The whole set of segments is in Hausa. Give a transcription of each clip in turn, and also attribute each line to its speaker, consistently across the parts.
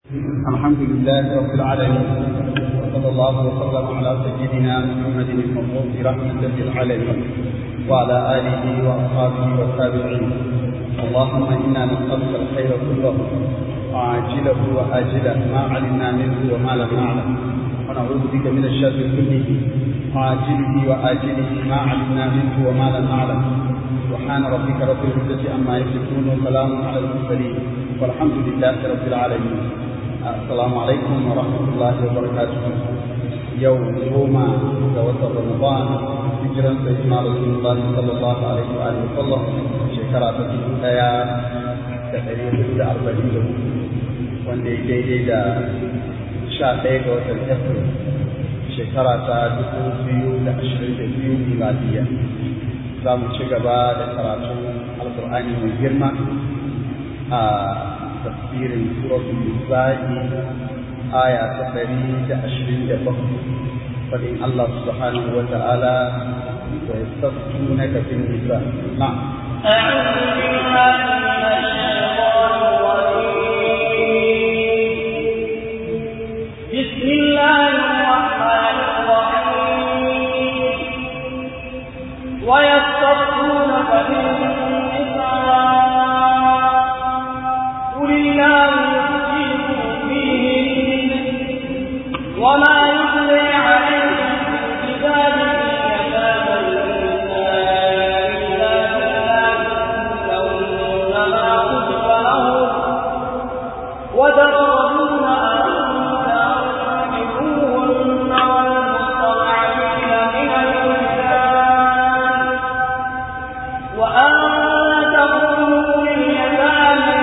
Speaker 1: الحمد لله رب العالمين وصلى الله وسلم على سيدنا محمد المبعوث رحمة للعالمين وعلى آله وأصحابه والتابعين اللهم إنا نسألك الخير كله عاجله وآجله ما علمنا منه وما لم نعلم ونعوذ بك من الشر كله عاجله وآجله ما علمنا منه وما لم نعلم سبحان ربك رب العزة عما يصفون وسلام على المرسلين والحمد لله رب العالمين السلام عليكم ورحمة الله وبركاته يوم يوم دوت رمضان هجرا سيدنا رسول الله صلى الله عليه وآله وسلم شكرا تسيب ديا تقريبا da arba'in da wanda ya daidai da sha ɗaya ga watan april shekara ta dubu biyu da ashirin da biyu miladiya za mu ci gaba da karatun alkur'ani mai girma a tafsirin suratul nisa'i aya ta ɗari da ashirin da bakwai fadin Allah subhanahu wa ta'ala wa yastaftunaka fin nisa na
Speaker 2: أعوذ بالله من الشيطان الرجيم بسم الله الرحمن الرحيم ويستفتونك في النساء قل الله يفتيكم فيهن وما يتلي عليكم في كتاب يتامى النساء إلا لهن ما كتب لهم وترغبون أن تنكحوهن والمستضعفين من الولدان وأن تقولوا لليتامى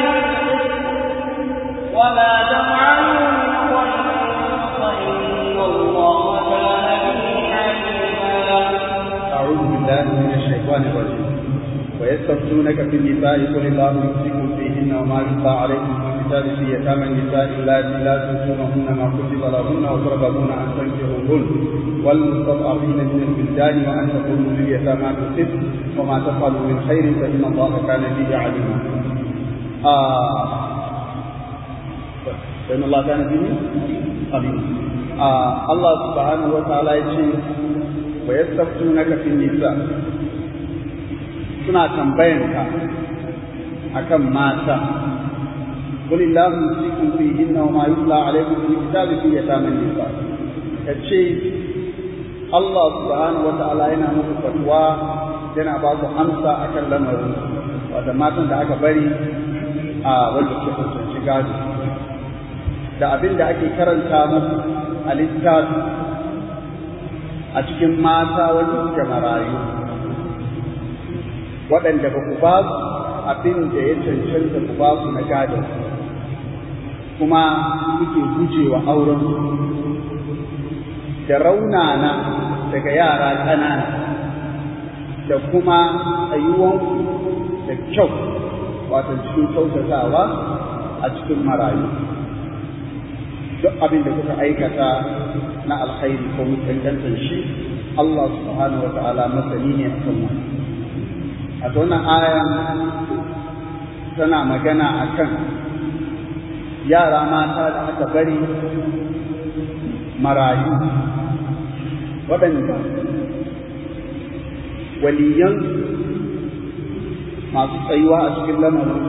Speaker 2: وما تفعلوا من خير فإن الله كان به عليما
Speaker 1: أعوذ بالله من الشيطان الرجيم ويستفتونك في النساء قل الله يمسكم فيهن وما يتلى عليكم في الكتاب في يتامى النساء اللاتي لا تؤتونهن ما كتب لهن وترغبون أن تنكحوهن والمستضعفين من البلدان وأن تقولوا لليتامى بالقسط وما تفعلوا من خير فإن الله كان به عليما. آه فإن الله كان به عليما. آه الله سبحانه وتعالى يقول ويستفتونك في النساء suna tambayanka akan mata قل الله يمسكم فيهن وما يتلى عليكم في الكتاب في يتامى النساء kace Allah subhanahu wata'ala yana muku fatwa yana ba ku amsa akan lamarin wanda matan da aka bari a wanda ke kusanci gado da abin da ake karanta muku a littafi a cikin mata wanda suke marayu waɗanda ba ku ba su abin da ya cancanta ku ba su na gadon kuma kuke gujewa auren da raunana daga yara ƙanana da kuma tsayuwanku da kyau wato cikin kyautatawa a cikin marayu duk abin da kuka aikata na alkhairi ko mutuntantar shi Allah subhanahu wa ta'ala masani ne a kan wani a wannan aya tana magana akan yara mata da aka bari marayu waɗanda waliyan masu tsayuwa a cikin lamarin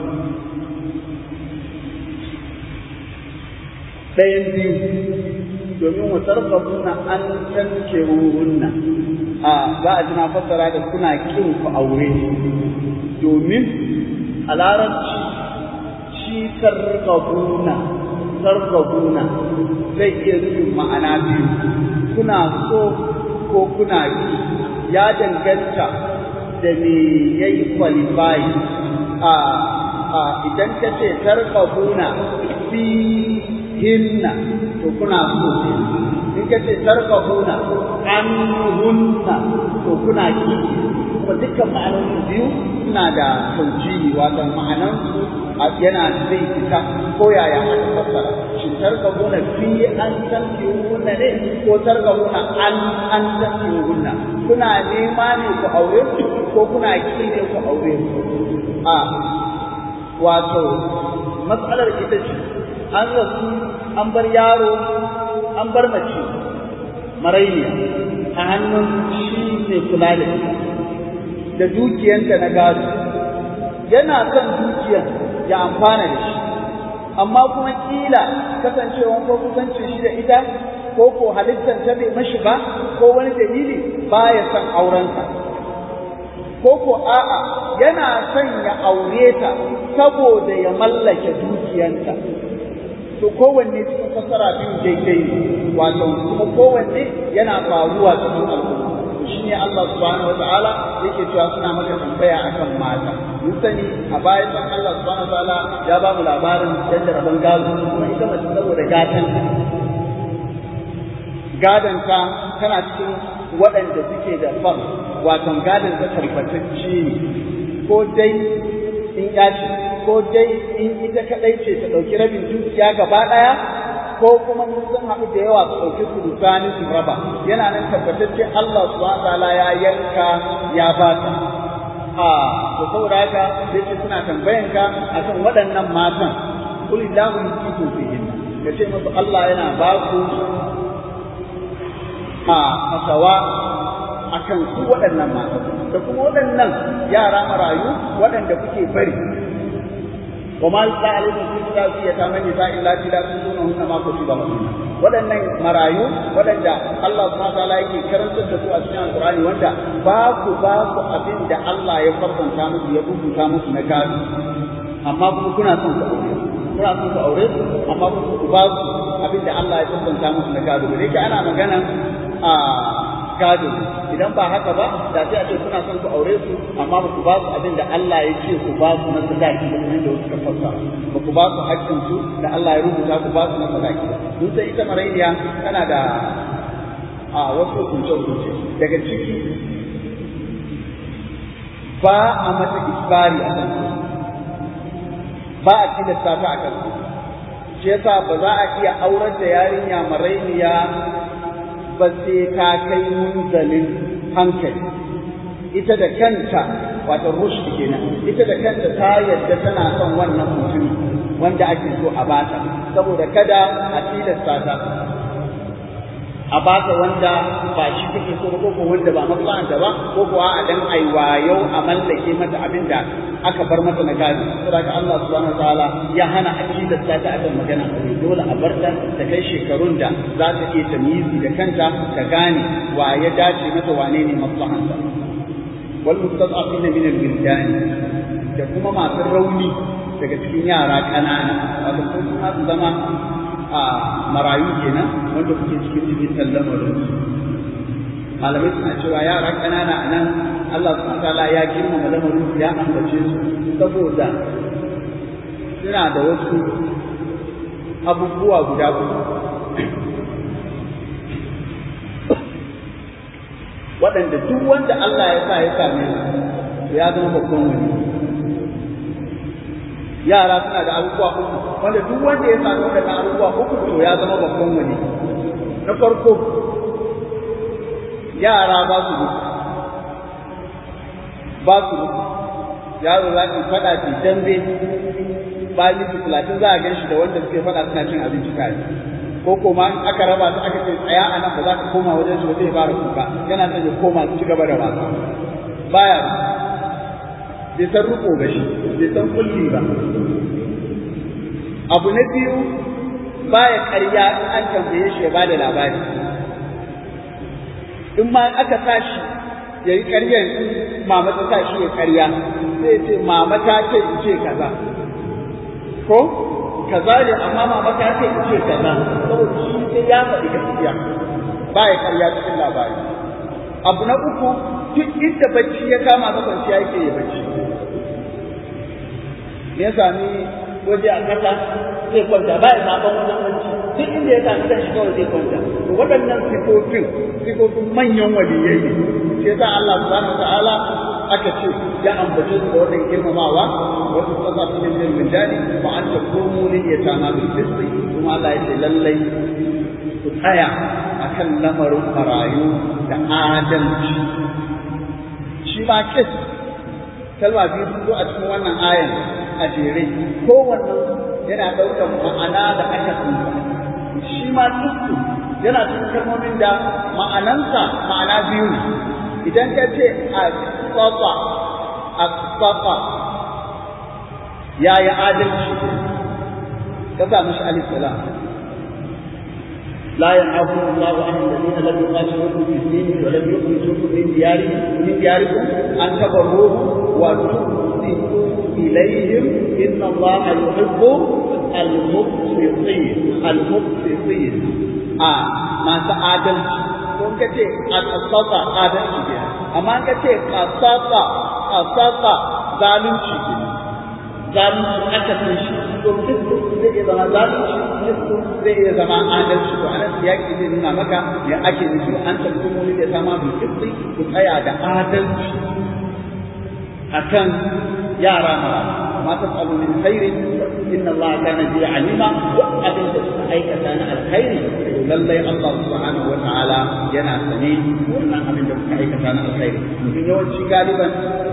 Speaker 1: ɗayan biyu domin wasar na an tanke ruhunna a za a ji na fassara da kuna kin ku aure domin a larabci shi targabuna targabuna zai iya nufin ma'ana biyu kuna so ko kuna ki ya danganta da me ya yi qualify a a idan ka ce targabuna fi hinna to kuna so in ka ce targabuna an hunna to kuna ki kuma dukkan ma'anonin biyu suna da taujihi wato ma'anansu yana zai fita ko yaya aka fassara shi targabuna fi an tanki hunna ne ko targabuna an an tanki hunna kuna nema ne ku aure ko kuna ki ne ku aure a wato matsalar ita ce a an rasu an bar yaro an bar mace marayya a hannun shi ne kula da da dukiyanta na gado yana son dukiyar ya amfana da shi amma kuma kila kasancewan ko kusancin shi da ita ko ko halittar ta bai mashi ba ko wani dalili baya son aurensa ko ko a'a yana son ya aure ta saboda ya mallake dukiyanta to kowanne cikin fassara biyu daidai ne wato kuma kowanne yana faruwa cikin al'umma shi ne Allah subhanahu wataala yake cewa suna maka tambaya akan mata mun sani a baya san Allah subhanahu wataala ya ba mu labarin yadda rabon gado kuma ita mace saboda gatan gadon ka tana cikin waɗanda suke da far wato gadon ta tabbatacce ne ko dai in yaci ko dai in ita kaɗai ce ta ɗauki rabin dukiya gaba ɗaya ko kuma sun haɗu da yawa su ɗauki su rusani su raba yana nan tabbatacce Allah subhanahu ta'ala ya yanka ya ba ta a to saboda haka sai ce suna tambayan ka akan waɗannan matan kul illahu yusiku fihin ka ce musu Allah yana ba ku a masawa akan su waɗannan matan da kuma waɗannan yara marayu waɗanda kuke bari وما يتلى عليكم في كتاب يتامى النساء اللاتي لا تؤتونهن ما كتب لهن waɗannan marayu waɗanda Allah subhanahu wataala yake karantar da su a cikin Alƙur'ani wanda ba ku ba ku abin da Allah ya farkanta musu ya rubuta musu na gado amma kuma kuna son ku aure kuna son ku aure amma kuma ku ba su abin da Allah ya farkanta musu na gado da yake ana magana a gado idan ba haka ba da sai a ce kuna son ku aure su amma ba ku ba su abin da Allah ya ce ku ba su na sadaki da kuma da suka fassara ba ku ba su haƙƙin su da Allah ya rubuta ku ba su na sadaki mun sai ita marainiya tana da a wasu hukunce hukunce daga ciki ba a mata isbari a kan ba a tilasta ta a kan shi yasa ba za a iya aurar da yarinya marainiya ba sai ta kai munzalin hankali ita da kanta wato rushd kenan ita da kanta ta yadda tana son wannan mutumi wanda ake so a bata saboda kada a tilasta ta a bata wanda ba shi take so ba ko wanda ba maslahanta ba ko kuwa a dan aiwayau a mallake mata abin da aka bar mata na gadi saboda Allah subhanahu wataala ya hana a tilasta ta akan magana aure dole a bar ta ta kai shekarun da za ta iya tamyizi da kanta ta gane wa ya dace mata wane ne maslahanta wal mustad'afina min al-wildan da kuma masu rauni daga cikin yara ƙanana wato ko kuma su zama a marayu kenan wanda kuke cikin cikin lamarin malamai suna cewa yara ƙanana a nan Allah subhanahu wataala ya girmama lamarin ya ambace su saboda suna da wasu abubuwa guda uku waɗanda duk wanda Allah ya sa ya same su ya zama babban wani yara suna da abubuwa uku wanda duk wanda ya sami waɗannan abubuwa uku to ya zama babban wani na farko yara ba su mutu ba su mutu yaro za ki faɗa ki dambe ba minti talatin za a gan shi da wanda suke faɗa suna cin abinci tare ko kuma in aka raba su aka ce tsaya a nan ba za ka koma wajen shi ba zai fara kuka yana son ya koma su ci gaba da wasa baya bai san riko ba shi bai san kulli ba abu na biyu baya ƙarya in an tambaye shi ya ba da labari in ma aka sa shi ya yi ƙaryar mama ta sa shi ya ƙarya sai ce mama ta ce in ce kaza ko kaza ne amma mama ta ce in ce kaza saboda shi sai ya faɗi gaskiya baya ƙarya cikin labari abu na uku duk inda bacci ya kama ka kwanciya yake ya bacci ya sami waje a kasa zai kwanta ba ya zaɓen wajen bacci duk inda ya sami kan shi kawai zai kwanta to waɗannan sifofin sifofin manyan waliyai ne shi yasa Allah subhanahu wa ta'ala aka ce ya ambace su da wannan girmamawa wasu tsasa su ne jin rijali wa an ta komo ne ya tama bil fisri kuma Allah ya ce lallai ku tsaya akan lamarin marayu da adalci shi ma kes kalma biyu sun zo a cikin wannan ayan a jere kowannen yana ɗaukar ma'ana da aka tsinta shi ma kistu yana cikin kalmomin da ma'anansa ma'ana biyu ne idan ka ce a tsafa a tsafa ya yi adalci ka sa mashi alif salam لا ينهاكم الله عن الذين لم يقاتلوكم في الدين ولم يخرجوكم من ديارهم من دياركم ان تبروهم وتقسطوا اليهم ان الله يحب المقسطين المقسطين اه ما تعادل kun ka ce a kasasa adalci ke amma ka ce kasasa kasasa zalunci ke zalunci aka san shi to duk zai iya zama zalunci duk zai iya zama adalci to anan siyaki zai nuna maka ya ake nufi an tabbata mu da sama bil qisti ku tsaya da adalci akan yara mara ma tasalu min khairin inna Allah kana bi alima duk abin da suka aikata na alkhairi lallai Allah subhanahu wa ta'ala yana sane wannan abin da suka aikata na alkhairi mutum yawanci galiban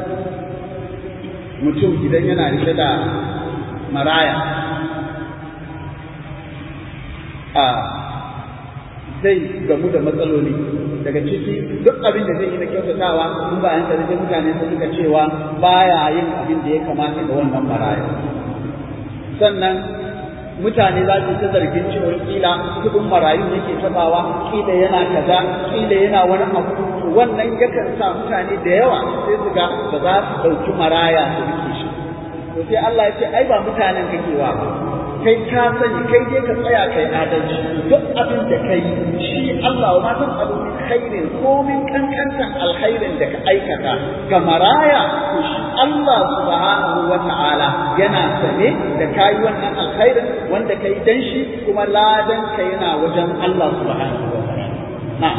Speaker 1: mutum idan yana rike da maraya a zai gamu da matsaloli daga ciki duk abin da zai yi na kyautatawa in ba yanka da mutane su suka cewa baya yin abin da ya kamata ga wannan maraya sannan mutane za su ta zargin cewa kila kudin marayu yake tabawa kila yana kaza kila yana wani abu wannan yakan sa mutane da yawa sai su ga ba za su ɗauki maraya su rike shi to sai Allah ya ce ai ba mutanen kake wa ba kai ka sani kai dai ka tsaya kai adalci duk abin da kai shi Allah ma san abu khairin komin kankantan alkhairin da ka aikata ga maraya to shi Allah subhanahu wa ta'ala yana sane da kai wannan alkhairin wanda kai dan shi kuma ladan ka yana wajen Allah subhanahu wa ta'ala na'am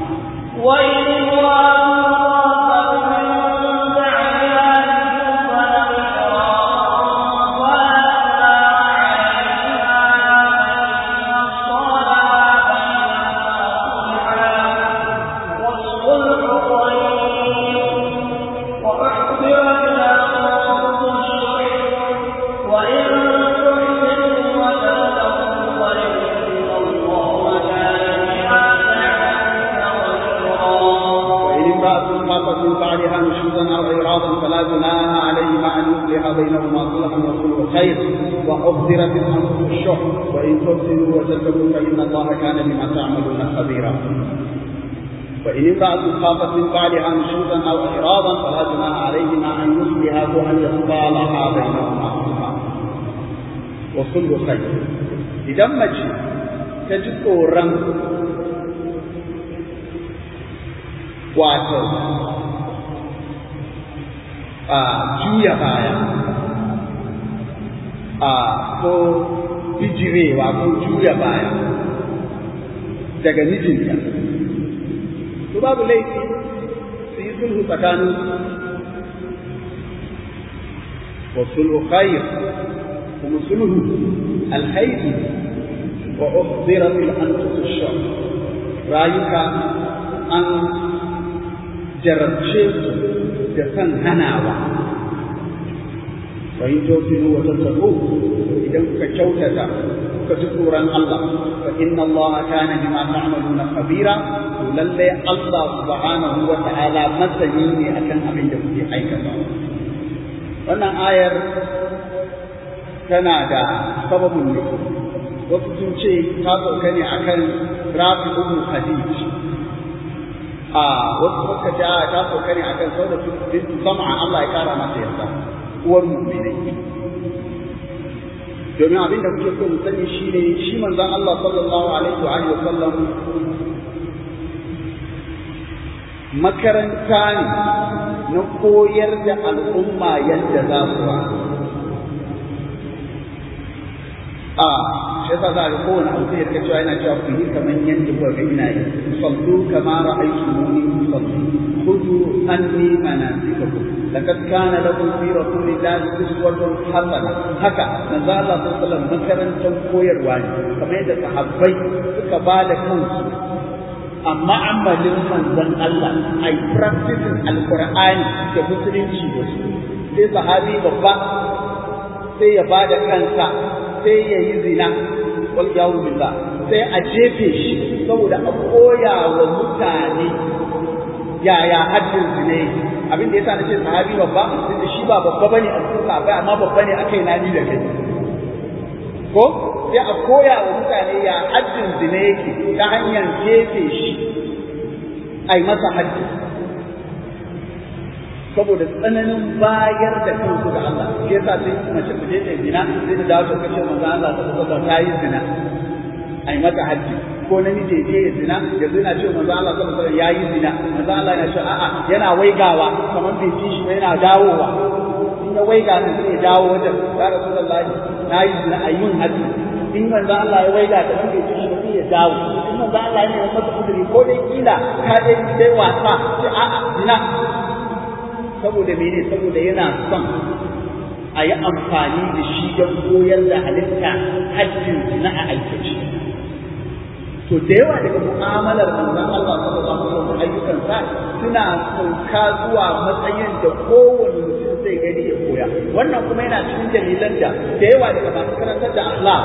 Speaker 1: من بعدها نشوزا او اعراضا فلا جناح عليهما ان يصلح بينهما صلحا والصلح خير واحضرت الانفس الشح وان تحسنوا وتتقوا فان الله كان بما تعملون خبيرا وإن امرأة خافت من بعدها نشوزا أو إعراضا فلا جناح عليهما أن يصلحا وأن يصالحا بينهما صلحا والصلح خير إذا مجي تجد قرن wato a juya baya a ko bijirewa ko juya baya daga mijinta to babu laifi su yi sulhu tsakanin wa sulhu khair kuma sulhu alkhairi wa uhdirat al-anfus ash rayuka an jarabce su da san hanawa fa in tawfiru wa tattaqu idan kuka kyautata kuka ji tsoron Allah fa inna Allah kana bima ta'maluna khabira to lalle Allah subhanahu wa ta'ala masani ne akan abin da kuke aikata wannan ayar tana da sababin ne wasu sun ce ta sauka ne akan rafi ibn khadij a wasu suka ce a ta sauka ne akan sauda bintu sam'a Allah ya kara mata yarda uwar mu'minai domin abin da muke so mu sani shine shi manzon Allah sallallahu alaihi wa alihi wa sallam makaranta ne na koyar da al'umma yadda za su a shi yasa za ga kowane abu sai ya cewa yana cewa ku yi kamar yadda kuka ga ina yi sallu kama ra'aytumuni usalli khudhu anni manasikakum laqad kana lakum fi rasulillahi uswatun hasana haka manzo Allah sallallahu alaihi wasallam makarantar koyarwa ne kamar yadda sahabbai suka ba da kansu amma amalin manzon Allah ai practicing alqur'ani da musulunci da su sai sahabi babba sai ya ba da kansa sai ya yi zina wal yawu billah sai a jefe shi saboda a koya wa mutane yaya haddin zina yake abin da yasa na ce sahabi babba tunda shi ba babba bane a cikin sahabbai amma babba ne akai na ni da kai ko sai a koya wa mutane ya haddin zina yake ta hanyar jefe shi ai masa haddi saboda tsananin bayar da kansu ga Allah shi yasa sai mace ta je ta zina sai ta dawo ta kace manzo Allah ta tsaka ta yi zina ai mata haddi ko namiji je ya zina ya zina ce manzo Allah sallallahu alaihi wasallam yayi zina manzo Allah yana ce a'a yana waigawa kamar bai ji shi ba yana dawowa in ya waiga nan sai ya dawo wajen ya rasulullahi na yi zina a yin haddi in manzo Allah ya waiga da bai ji shi ba sai ya dawo in manzo Allah ya nemi masa kuduri ko dai kila ka dai dai wasa ce a'a zina saboda mene saboda yana son a yi amfani da shi don koyar da halitta hajjin zina a aikace to da yawa daga mu'amalar manzon Allah sallallahu alaihi wasallam ayyukan sa suna sauka zuwa matsayin da kowane mutum zai gani ya koya wannan kuma yana cikin dalilan da da yawa daga masu karantar da akhlaq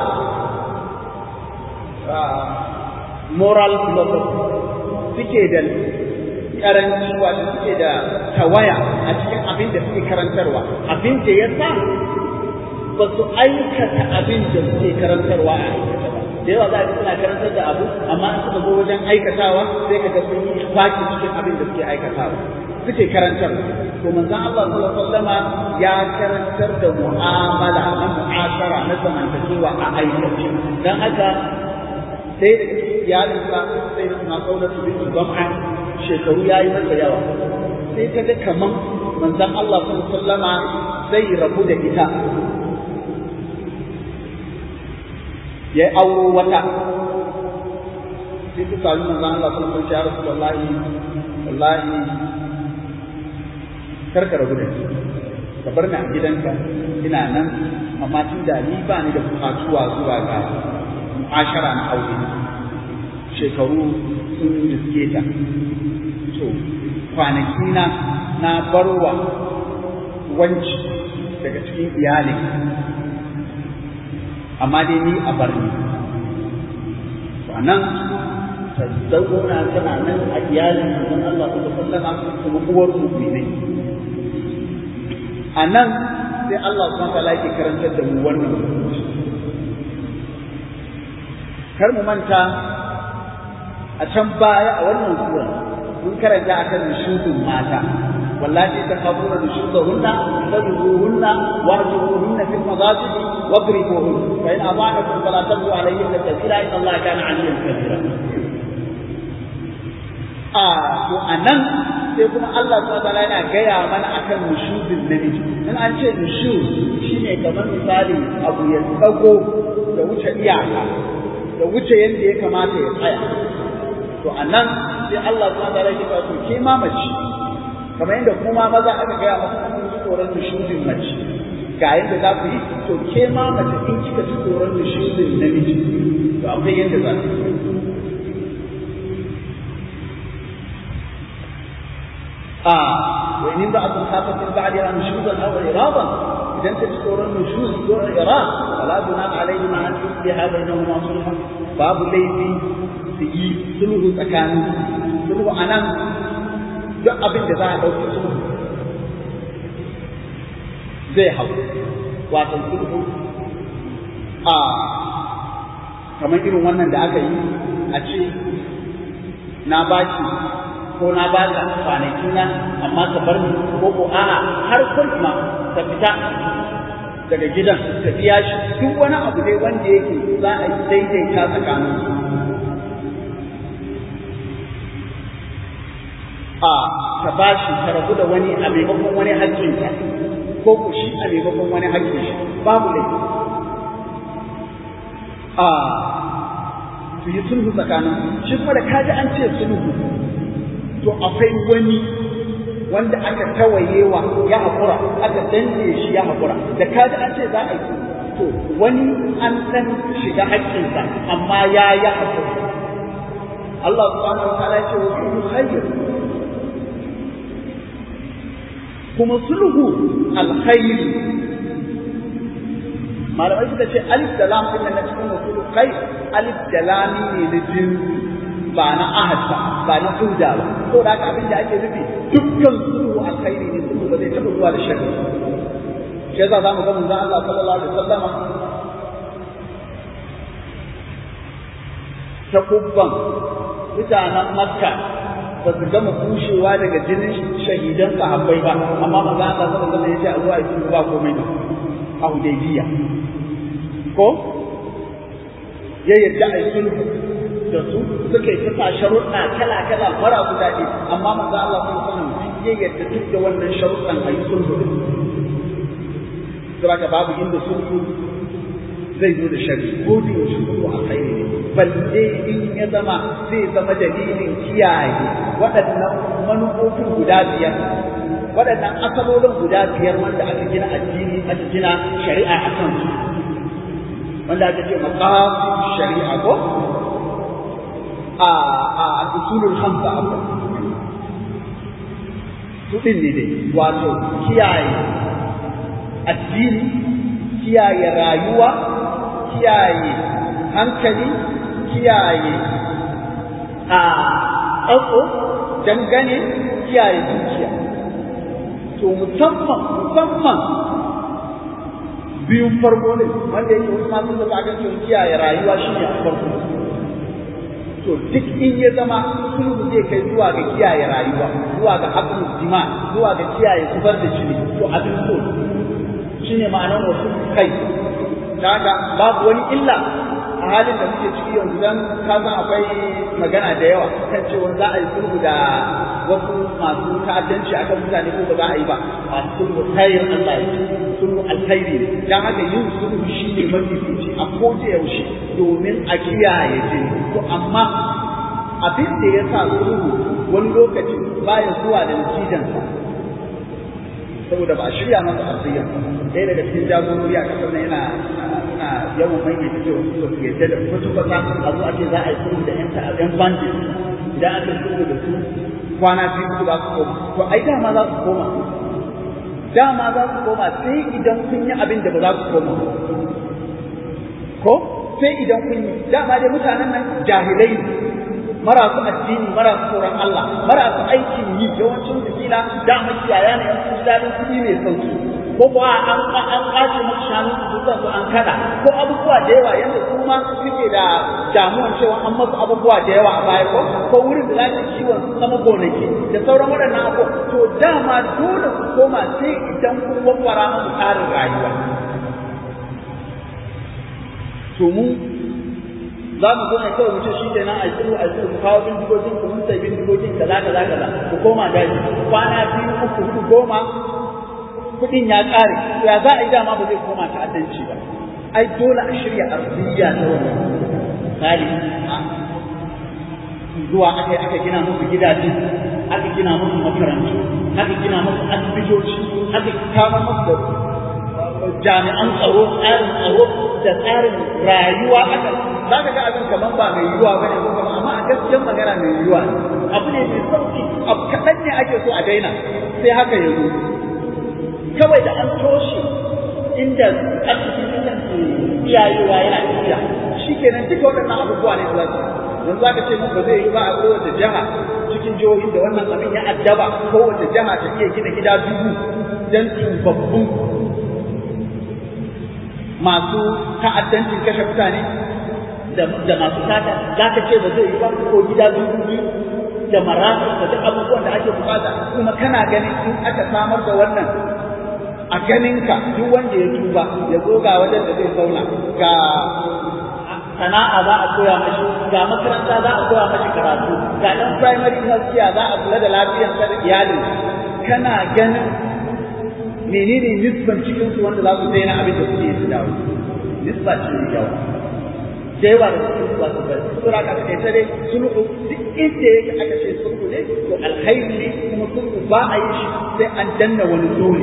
Speaker 1: moral philosophy suke da karanci wato suke da tawaya a cikin abin da suke karantarwa abin da ya sa ba su aikata abin da suke karantarwa a aikata ba da yawa za a suna karantar da abu amma in suka zo wajen aikatawa sai ka ga sun yi baki cikin abin da suke aikatawa suke karantar to manzon Allah sallallahu alaihi wasallama ya karantar da mu'amala na mu'ashara na zamantakewa a aikace dan haka sai da iyalinsa sai da suna kaunatu bin zam'a shekaru yayi masa yawa sai ta ga kaman manzon Allah sallallahu alaihi wasallama zai rabu da ita ya auro wata sai ta sami manzon Allah sallallahu alaihi wasallam ya rasulullahi wallahi karka rabu da ni ka bar ni a gidanka ina nan amma tun da ni ba ni da bukatuwa zuwa ga mu'ashara na aure shekaru sun riske ta to kwanaki na na barwa wanci daga cikin iyalin amma dai ni a bar ni to anan ta zauna tana nan a iyalin manzon Allah sallallahu alaihi wasallam kuma uwar mu'minai a nan sai Allah subhanahu wa yake karantar da mu wannan kar mu manta a can baya a wannan sura mun karanta akan nushudun mata wallahi ta khabuna nushudahunna fadhuruhunna wahjuruhunna fil madajid wadribuhun fa in ada'akum fala tabghu alayhinna sabila inna Allah kana 'aliyan kabira a to anan sai kuma Allah subhanahu wataala yana gaya mana akan nushuzin namiji in an ce nushuz shine kamar misali abu ya tsago da wuce iyaka da wuce yadda ya kamata ya tsaya to anan sai Allah subhanahu wataala ya ce ke ma mace kamar yadda kuma maza aka gaya masa kun ji tsoron nushuzin mace ga yadda za ku yi to ke ma mace in kika ji tsoron nushuzin namiji to akwai yadda za ku yi آه وإن امرأة خافت من بعدها نشوزا أو إعراضا إذا أنت تذكر النشوز دون إعراض فلا جناح عليهما أن يصلحا بينهما صلحا باب الليل في سلوه تكان سلوه أنا duk abin da za a ɗauki sulhu zai hau wato sulhu a kamar irin wannan da aka yi a ce na baki ko na ba ka kwanaki na amma ka bar ni ko ko a'a har kuma ka fita daga gidan ka biya shi duk wani abu dai wanda yake za a yi daidaita tsakanin su a ka ba shi ka rabu da wani a maimakon wani haƙƙin ka ko ku shi a maimakon wani haƙƙin shi babu laifi a su yi sulhu tsakanin shi kuma da kaji an ce sulhu to akwai wani wanda aka tawayewa ya haƙura aka danne shi ya haƙura da kaji an ce za a yi to wani an san shiga haƙƙinsa amma ya ya haƙura Allah subhanahu wa ta'ala ce wa sulhu khair kuma sulhu alkhair malamai suka ce alif da lam din na cikin usulul kai alif da lam ne na jinsi ba na ahad ba ba na huda ba to da haka abin da ake nufi dukkan sulhu alkhairi ne sulhu ba zai taɓa zuwa da sharri shi yasa zamu ga manzon Allah sallallahu alaihi wasallama ta kubban mutanen Makka ba su gama kushewa daga jinin shahidan sahabbai ba amma manzon Allah sallallahu alaihi wasallam ya ce a zuwa yi ba komai ba a Hudaybiya ko ya yadda a yi sulhu da su suka yi ta sharuɗa kala kala mara su daɗi amma manzo Allah sun sanin ya yadda duk da wannan sharuɗan a yi sulhu da su saboda babu inda sulhu zai zo da shari ko da yaushe sulhu a kai ne balle in ya zama zai zama dalilin kiyaye waɗannan manufofin guda biyar waɗannan asalolin guda biyar wanda aka gina addini aka gina shari'a a kan su wanda aka ce maqasid shari'a ko a a usulul khamsa abu su din ne dai wato kiyaye addini kiyaye rayuwa kiyaye hankali kiyaye a tsatso dangane kiyaye dukiya to musamman musamman biyun farko ne wanda yake wasu masu da akan cewa kiyaye rayuwa shi ne a farko to duk in ya zama sulhu zai kai zuwa ga kiyaye rayuwa zuwa ga haƙƙin jima zuwa ga kiyaye zubar da jini to abin so shi ne ma'anar wasu kai daga babu wani illa a halin da muke ciki yanzu dan ka san akwai magana da yawa kan cewa za a yi sulhu da wasu masu ta'addanci akan mutane ko ba za a yi ba a sulhu khairin Allah ya ce sulhu alkhairi ne dan haka yin sulhu shine mafi fici a kowace yaushe domin a kiyaye jini to amma abin da ya sa sulhu wani lokaci baya zuwa da natijansa saboda ba a shirya masa asiriya ɗaya daga cikin jagorori a ƙasar nan yana suna yawan maimaita cewa su su yadda da wasu fasa a zo a ce za a yi sulhu da 'yan ta'addan bandit idan aka sulhu da su kwana biyu su za su koma to ai dama za su koma dama za su koma sai idan kun yi abin da ba za su koma ko sai idan kun yi dama dai mutanen nan jahilai ne marasu addini marasu tsoron Allah marasu aikin yi yawancin su kila da makiyaya ne su ji dadin kuɗi mai sauki ko kuwa an an kace musu shanu su duka su an kada ko abubuwa da yawa yanda su ma suke da damuwan cewa an masu abubuwa da yawa a baya ko ko wurin da za su kiwon su zama gonaki da sauran waɗannan abu to dama dole ku koma sai idan kun wawwara musu tsarin rayuwa to mu za mu zo ne kawai mu ce shi kenan a tsiru a tsiru ku kawo bindigogin ku mun sai bindigogin kaza kaza kaza ku koma daji kwana biyu uku hudu goma kuɗin ya ƙare ya za a yi dama ba zai koma ta'addanci ba ai dole a shirya arziyya ta wannan misali zuwa aka aka gina musu gidaje aka gina musu makarantu aka gina musu asibitoci aka kama musu da jami'an tsaro tsarin tsaro da tsarin rayuwa aka za ka ga abin kamar ba mai yiwuwa bane ko kuma amma a gaskiyar magana mai yiwuwa abu ne mai sauki abu kaɗan ne ake so a daina sai haka ya zo kawai da an toshe inda arzikin inda ke iyayewa yana tafiya shi kenan duka waɗannan abubuwa ne za su yanzu za ka ce mun ba zai yi ba a kowace jiha cikin jihohin da wannan abin ya addaba kowace jiha ta iya gina gida dubu don tubabbun masu ta'addancin kashe mutane da masu sata za ka ce ba zai yi ba ko gida dubu biyu da marasu da duk abubuwan da ake bukata kuma kana ganin in aka samar da wannan a ganinka duk wanda ya tuba ya zo ga wajen da zai zauna ga sana'a za a koya mashi ga makaranta za a koya mashi karatu ga ɗan primary health care za a kula da lafiyar sa da iyalin kana ganin menene nisban cikin su wanda za su daina abin da suke su dawo nisba ce mai yawa da yawa da cikin su za su bari sura ka kai dai sulhu duk inda yake aka ce sulhu ne to alkhairi ne kuma sulhu ba a yi shi sai an danna wani dole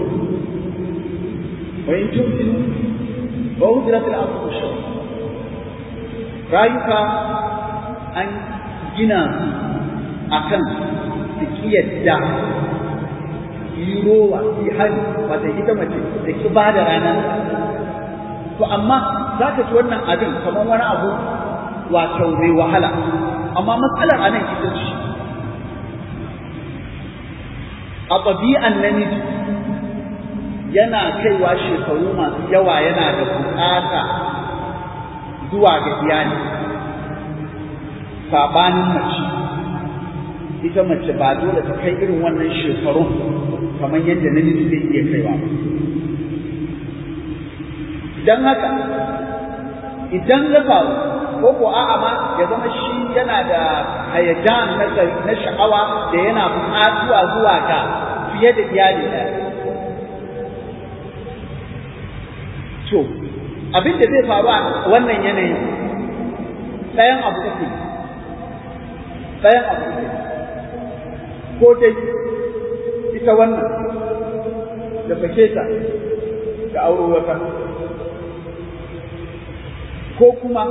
Speaker 1: wa in tumtinu wa udrat al-asl shar rayuka an gina akan su yadda yi rowa yi hali wata ita mace da ki ba da ranar to amma za ka ji wannan abin kamar wani abu wato mai wahala amma matsalar a nan ita ce a ɗabi'an namiji yana kaiwa shekaru masu yawa yana da buƙata zuwa ga iyali sabanin mace ita mace ba dole ta kai irin wannan shekarun kamar yadda namiji zai iya kaiwa ba idan haka idan ya faru ko ko a'a ma ya zama shi yana da hayajan na sha'awa da yana buƙatuwa zuwa ga fiye da iyali ɗaya to abin da zai faru a wannan yanayin ɗayan abu uku ɗayan abu uku ko dai ita wannan da sake ta da auro wata ko kuma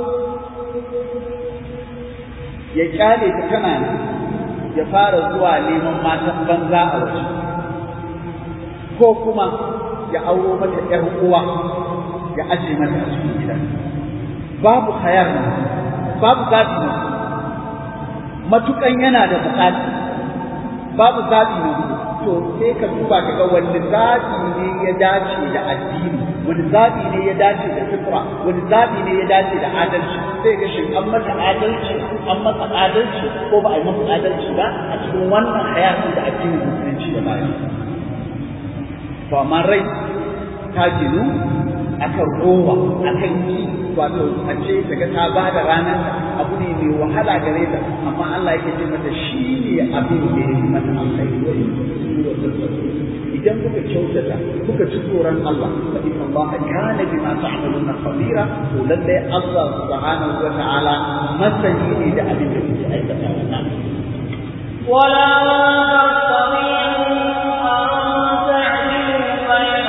Speaker 1: ya kyale ta tana nan ya fara zuwa neman matan banza a waje ko kuma ya auro mata ‘yar uwa ya aje mata a cikin gida babu hayar babu zaɓi na matukan yana da buƙata babu zaɓi na to sai ka duba ka ga wani zaɓi ne ya dace da addini wani zaɓi ne ya dace da fitra wani zaɓi ne ya dace da adalci sai ga shin an masa adalci an masa adalci ko ba a yi masa adalci ba a cikin wannan hayatin da addinin musulunci ya bayar to amma rai ta ginu akan rowa akan yi wato a ce daga ta ba da ranar abu ne mai wahala gare ta amma Allah yake ce mata shi ne abin da ya yi mata alkhairi wa idan kuka kyautata kuka ci tsoron Allah fa inna Allah kana bima ta'maluna khabira to lalle Allah subhanahu wa ta'ala masani ne da abin da kuke aikata wannan
Speaker 2: ولا تستطيعوا أن تعدلوا بين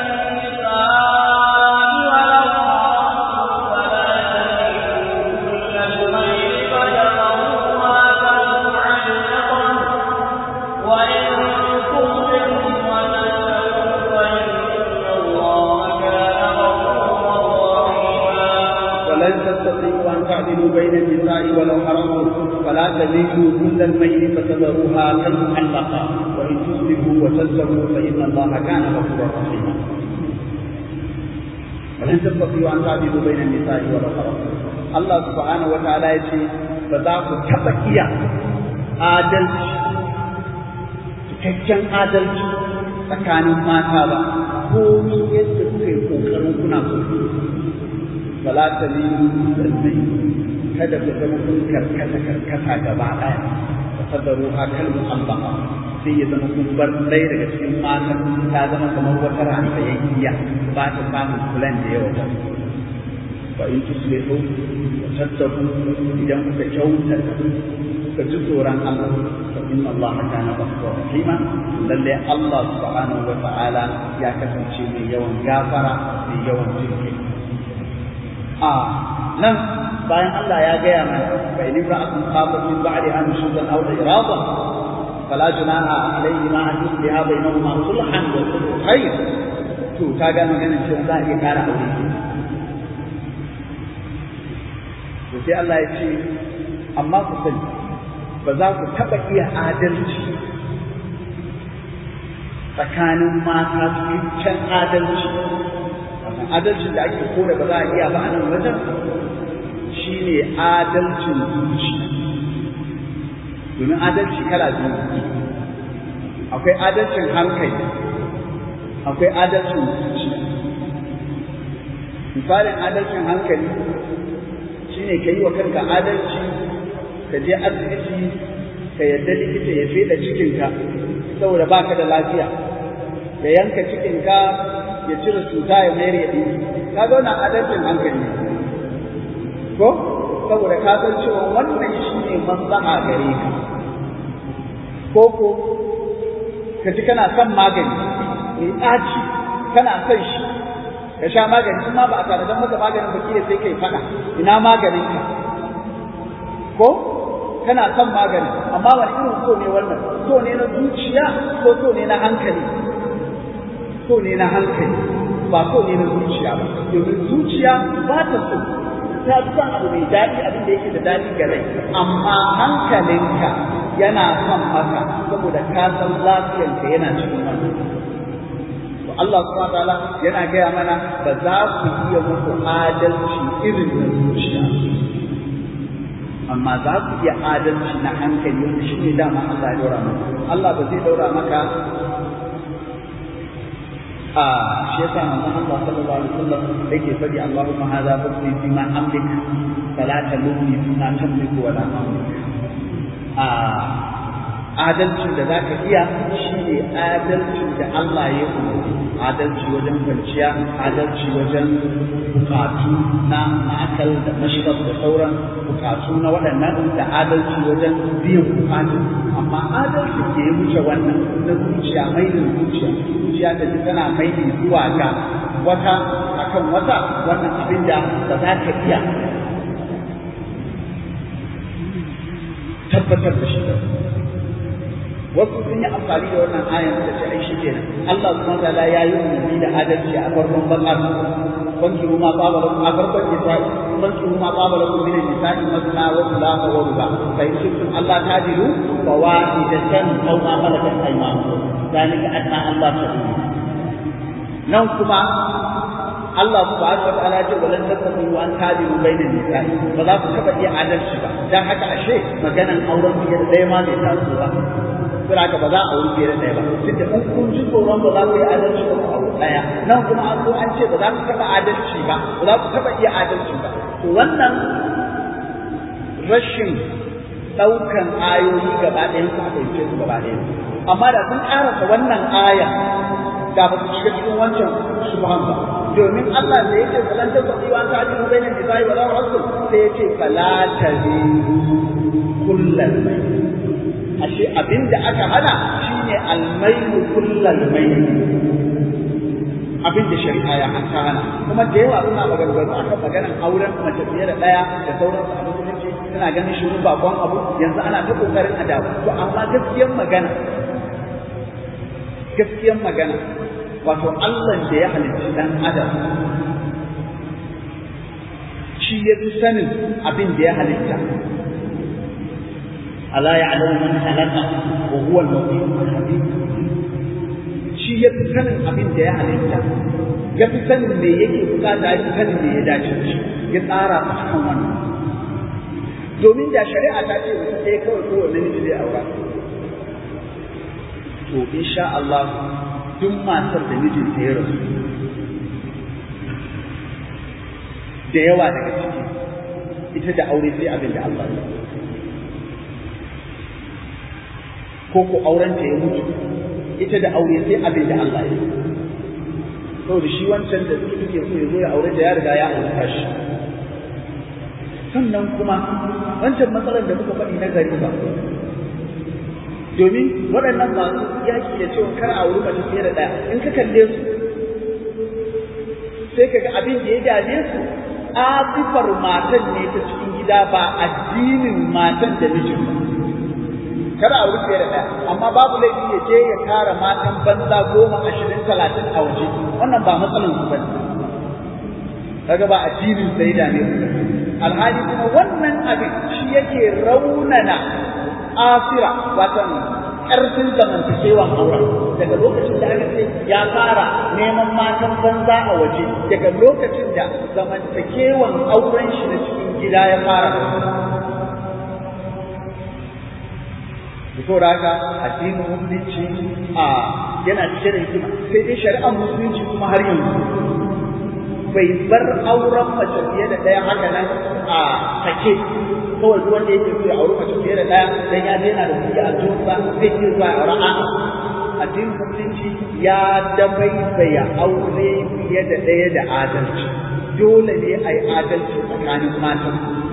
Speaker 2: النساء ولو حرصتم فلا تميلوا كل الميل فتذروها كالمعلقة وإن تصبروا وتتقوا فإن الله كان غفورا رحيما
Speaker 1: ولن تستطيعوا أن تعدلوا بين النساء ولو حرصتم فلا تميلوا كل الميل فتذروها كالمعلقة وإن تصلحوا وتتقوا فإن الله كان غفورا رحيما ولن تستطيعوا أن تعدلوا بين النساء ولو حرصتم الله سبحانه وتعالى يقول فذاك تبكيا adalci cikakken adalci tsakanin mata ba ko yadda kuka yi kokarin kuna so fala ta lilu sallai kada ku zama kun karkata karkata gaba ɗaya ta sadaru ha kalmu Allah sai ya zama kun bar ɗaya daga cikin matan ta zama kamar wata ranta yankiya ba ta samun kulan da yawa ba fa in tuslihu wa tattaku idan kuka kyautata kuka ji tsoron Allah fa inna Allah kana ghafurur rahima lalle Allah subhanahu wa ta'ala ya kasance mai yawan gafara mai yawan jinkai a nan bayan Allah ya gaya mana fa in ra'atun khafat min ba'di an shuzan aw irada fala junaha alayhi ma an yusliha bainahuma sulhan wa sulhu khair to ta ga maganar cewa za a iya kara aure to sai Allah ya ce amma ku sani ba za ku taɓa iya adalci tsakanin mata cikakken adalci adalcin da ake kore ba za a iya ba a nan wajen shi ne adalcin zuci domin adalci kala biyu akwai adalcin hankali akwai adalcin zuci misalin adalcin hankali shi ne ka yi wa kanka adalci ka je asibiti ka yadda likita ya feda cikinka saboda baka da lafiya ya yanka cikinka ya cire cuta ya mayar ya ɗin ka ga wannan adalcin hankali ko saboda ka san cewa wannan shi ne maslaha gare ka ko ko ka ji kana son magani mai ɗaci kana son shi ka sha magani kuma ba a tare don maka maganin ba kila sai kai faɗa ina maganin ka ko kana son magani amma wani irin so ne wannan so ne na zuciya ko so ne na hankali so ne na hankali ba so ne na zuciya ba domin zuciya ba ta so ta san abu mai daɗi abin da yake da daɗi ga rai amma hankalinka yana son maka saboda ka san lafiyarka yana cikin wannan to Allah subhanahu wataala yana gaya mana ba za ku iya muku adalci irin na zuciya amma za ku iya adalci na hankali wanda shi ne dama Allah ya daura maka Allah ba zai daura maka a shi yasa manzon Allah sallallahu alaihi wasallam yake faɗi Allahumma hadha fadli fi ma amlik fala talumni fi ma tamliku wala amlik a adalcin da zaka iya shine adalcin da Allah ya yi adalci wajen kwanciya adalci wajen bukatu na ma'akal da mashrab da sauran bukatu na waɗannan da adalci wajen biyan bukatu amma adalci da ya wuce wannan na zuciya mai da zuciya zuciya da ji tana mai da zuwa ga wata akan wata wannan abin da ba za ka iya tabbatar da shi wasu sun yi amfani da wannan ayan da ce ai shikenan Allah subhanahu wataala ya yi umarni da adalci a farkon bakar banki ma baba lakum a farkon nisa'i banki ma baba lakum min nisa'i masna wa thulatha wa ruba fa in kuntum Allah tadilu fa wahidatan aw ma malakat aymanukum zalika adna Allah ta'ala nan kuma Allah subhanahu wa ta'ala ce walan tasbu wa an tadilu bainan nisa'i ba za ku taba iya adalci ba dan haka ashe maganan auren biyar ɗaya ma bai taso ba sai haka ba za a wuri biyar ɗaya ba tunda in kun ji tsoron ba za ku yi adalci ba a ɗaya nan kuma an zo an ce ba za ku taɓa adalci ba ba za ku taɓa iya adalci ba to wannan rashin ɗaukan ayoyi gaba ɗayan su aka yi su gaba ɗaya amma da sun ƙarasa wannan aya da ba su shiga cikin wancan subhan ba domin Allah da yake falan ta sabi wa ta jiru bainan nisa'i wa lahu rasul sai yace fala taziru kullal mai ashe abinda aka hana shine almailu kullal mai abin da shari'a ya hanta hana kuma da yawa suna maganganu akan maganar auren mace fiye da ɗaya da sauransu a musulunci suna ganin shirin bakon abu yanzu ana ta kokarin a dawo to amma gaskiyar magana gaskiyar magana wato Allah da ya halicci dan adam shi ya fi sanin abin da ya halitta ala ya'lamu man khalaqa wa huwa al-latiful khabir shi ya fi sanin abin da ya halitta ya fi sanin me yake bukata ya fi sanin me ya dace shi ya tsara a cikin wannan domin da shari'a ta ce mutum ɗaya kawai kowane namiji zai aura to insha Allah duk matar da mijinta ya rasu da yawa daga ciki ita da aure sai abin da Allah ya ko ko aurenta ya mutu ita da aure sai abin da Allah ya saboda shi wancan da suke so ya zo ya aure da ya riga ya aure shi sannan kuma wancan matsalar da muka faɗi na gari ba domin waɗannan masu yaki da cewa kar a wuri mace fiye da ɗaya in ka kalle su sai ka ga abin da ya dame su afifar matan ne ta cikin gida ba addinin matan da mijin ba kar a wuri fiye da ɗaya amma babu laifi ya je ya kara matan banza goma ashirin talatin a waje wannan ba matsalar su bane kaga ba addinin sai da ne alhali kuma wannan abin shi yake raunana asira watan ƙarfin zamantakewan auren daga lokacin da aka ce ya fara neman matan banza a waje daga lokacin da zamantakewan auren shi na cikin gida ya fara saboda haka addinin musulunci a yana cike da hikima sai dai shari'ar musulunci kuma har yanzu bai bar auren mace fiye da ɗaya haka nan a sake kawai duk wanda yake so ya auri mace fiye da ɗaya dan ya daina da kuɗi a jinsa zai iya zuwa ya aure a'a addinin musulunci ya dabaibaya aure fiye da ɗaya da adalci dole ne a yi adalci tsakanin matan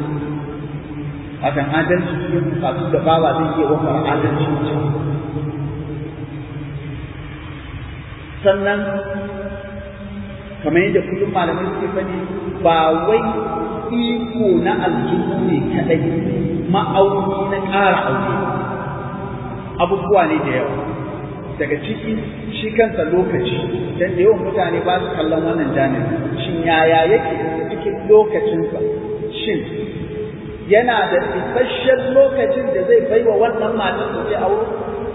Speaker 1: Watan adalci cikin bukatu da bawa zai iya wakar adalci sannan kamar yadda kullum malamai suke faɗi ba wai iko na aljihu ne kaɗai ma'auni na ƙara aure abubuwa ne da yawa daga ciki shi kansa lokaci dan da yawan mutane ba su kallon wannan janibi shin yaya yake cikin lokacinsa shin yana da isasshen lokacin da zai baiwa wannan matan da ke aure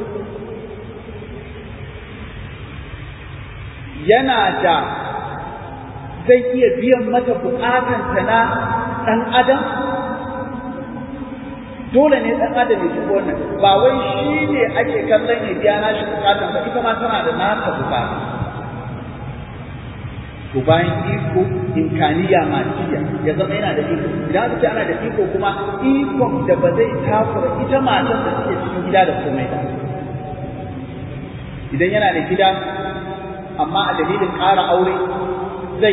Speaker 1: yana da zai iya biyan mata bukatanta na ɗan adam dole ne ɗan adam ya shigo wannan ba wai shi ne ake kallon ya biya nashi bukatan ba ita ma tana da nata bukata to bayan iko imkaniya matiya ya zama yana da iko idan aka ce ana da iko kuma ikon da ba zai takura ita matan da suke cikin gida da komai ba idan yana da gida amma a dalilin ƙara aure zai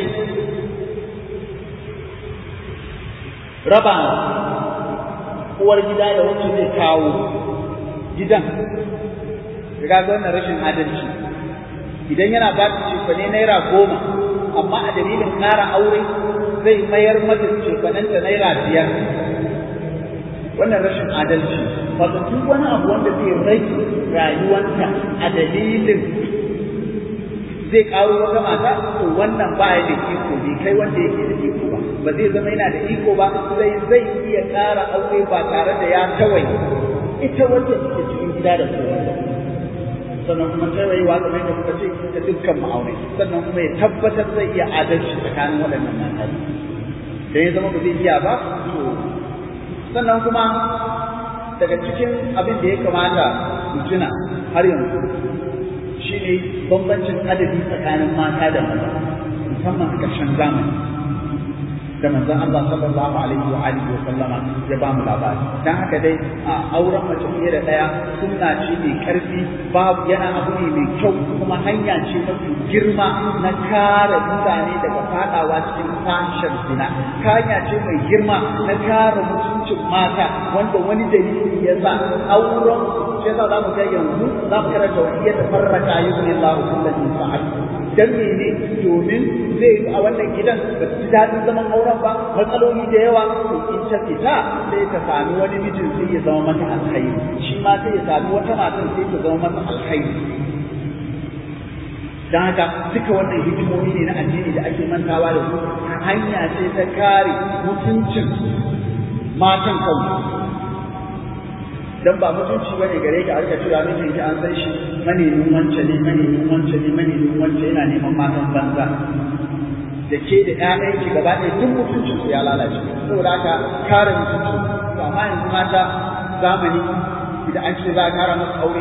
Speaker 1: raba uwar gida da wacce zai kawo gidan ga wannan rashin adalci idan yana ba ta cefane naira goma amma a dalilin ƙara aure zai mayar mata cefanenta naira biyar wannan rashin adalci wato duk wani abu wanda zai rage rayuwanta a dalilin zai karo wata mata to wannan ba ya da iko bai kai wanda yake da iko ba ba zai zama yana da iko ba sai zai iya ƙara aure ba tare da ya tawaye ita wacce take cikin gida da kowa sannan kuma tawayewa kamar da kuka ce da dukkan ma'aunai sannan kuma ya tabbatar zai iya adalci tsakanin waɗannan mata da ya zama ba zai iya ba to sannan kuma daga cikin abin da ya kamata mu tuna har yanzu shine bambancin adadi tsakanin mata da maza musamman a ƙarshen zamani da manzon Allah sallallahu alaihi wa alihi wa sallama ya ba mu labari dan haka dai a auren mace fiye da daya sunna ce mai karfi babu yana abu ne mai kyau kuma hanya ce mafi girma na kare mutane daga fadawa cikin fahishar zina hanya ce mai girma na kare mutuncin mata wanda wani dalili ya sa auren shi yasa za mu ga yanzu za mu karanta wa iya tafarraka yuzni Allahu kullum sa'ad dan mene domin zai yi a wannan gidan ba su ji daɗin zaman auren ba matsaloli da yawa to in ta fita sai ta sami wani mijin sai ya zama mata alkhairi shi ma sai ya sami wata matan sai ta zama mata alkhairi don haka duka wannan hikimomi ne na addini da ake mantawa da su hanya ce ta kare mutuncin matan kansu dan ba mutunci bane gare ka aka tura mijin ki an san shi manemin wance ne manemin wance ne manemin wance yana neman matan banza da ke da ƴaƴan ki gaba ɗaya duk mutuncin su ya lalace saboda haka kare mutunci to amma yanzu mata zamani idan an ce za a kara masa aure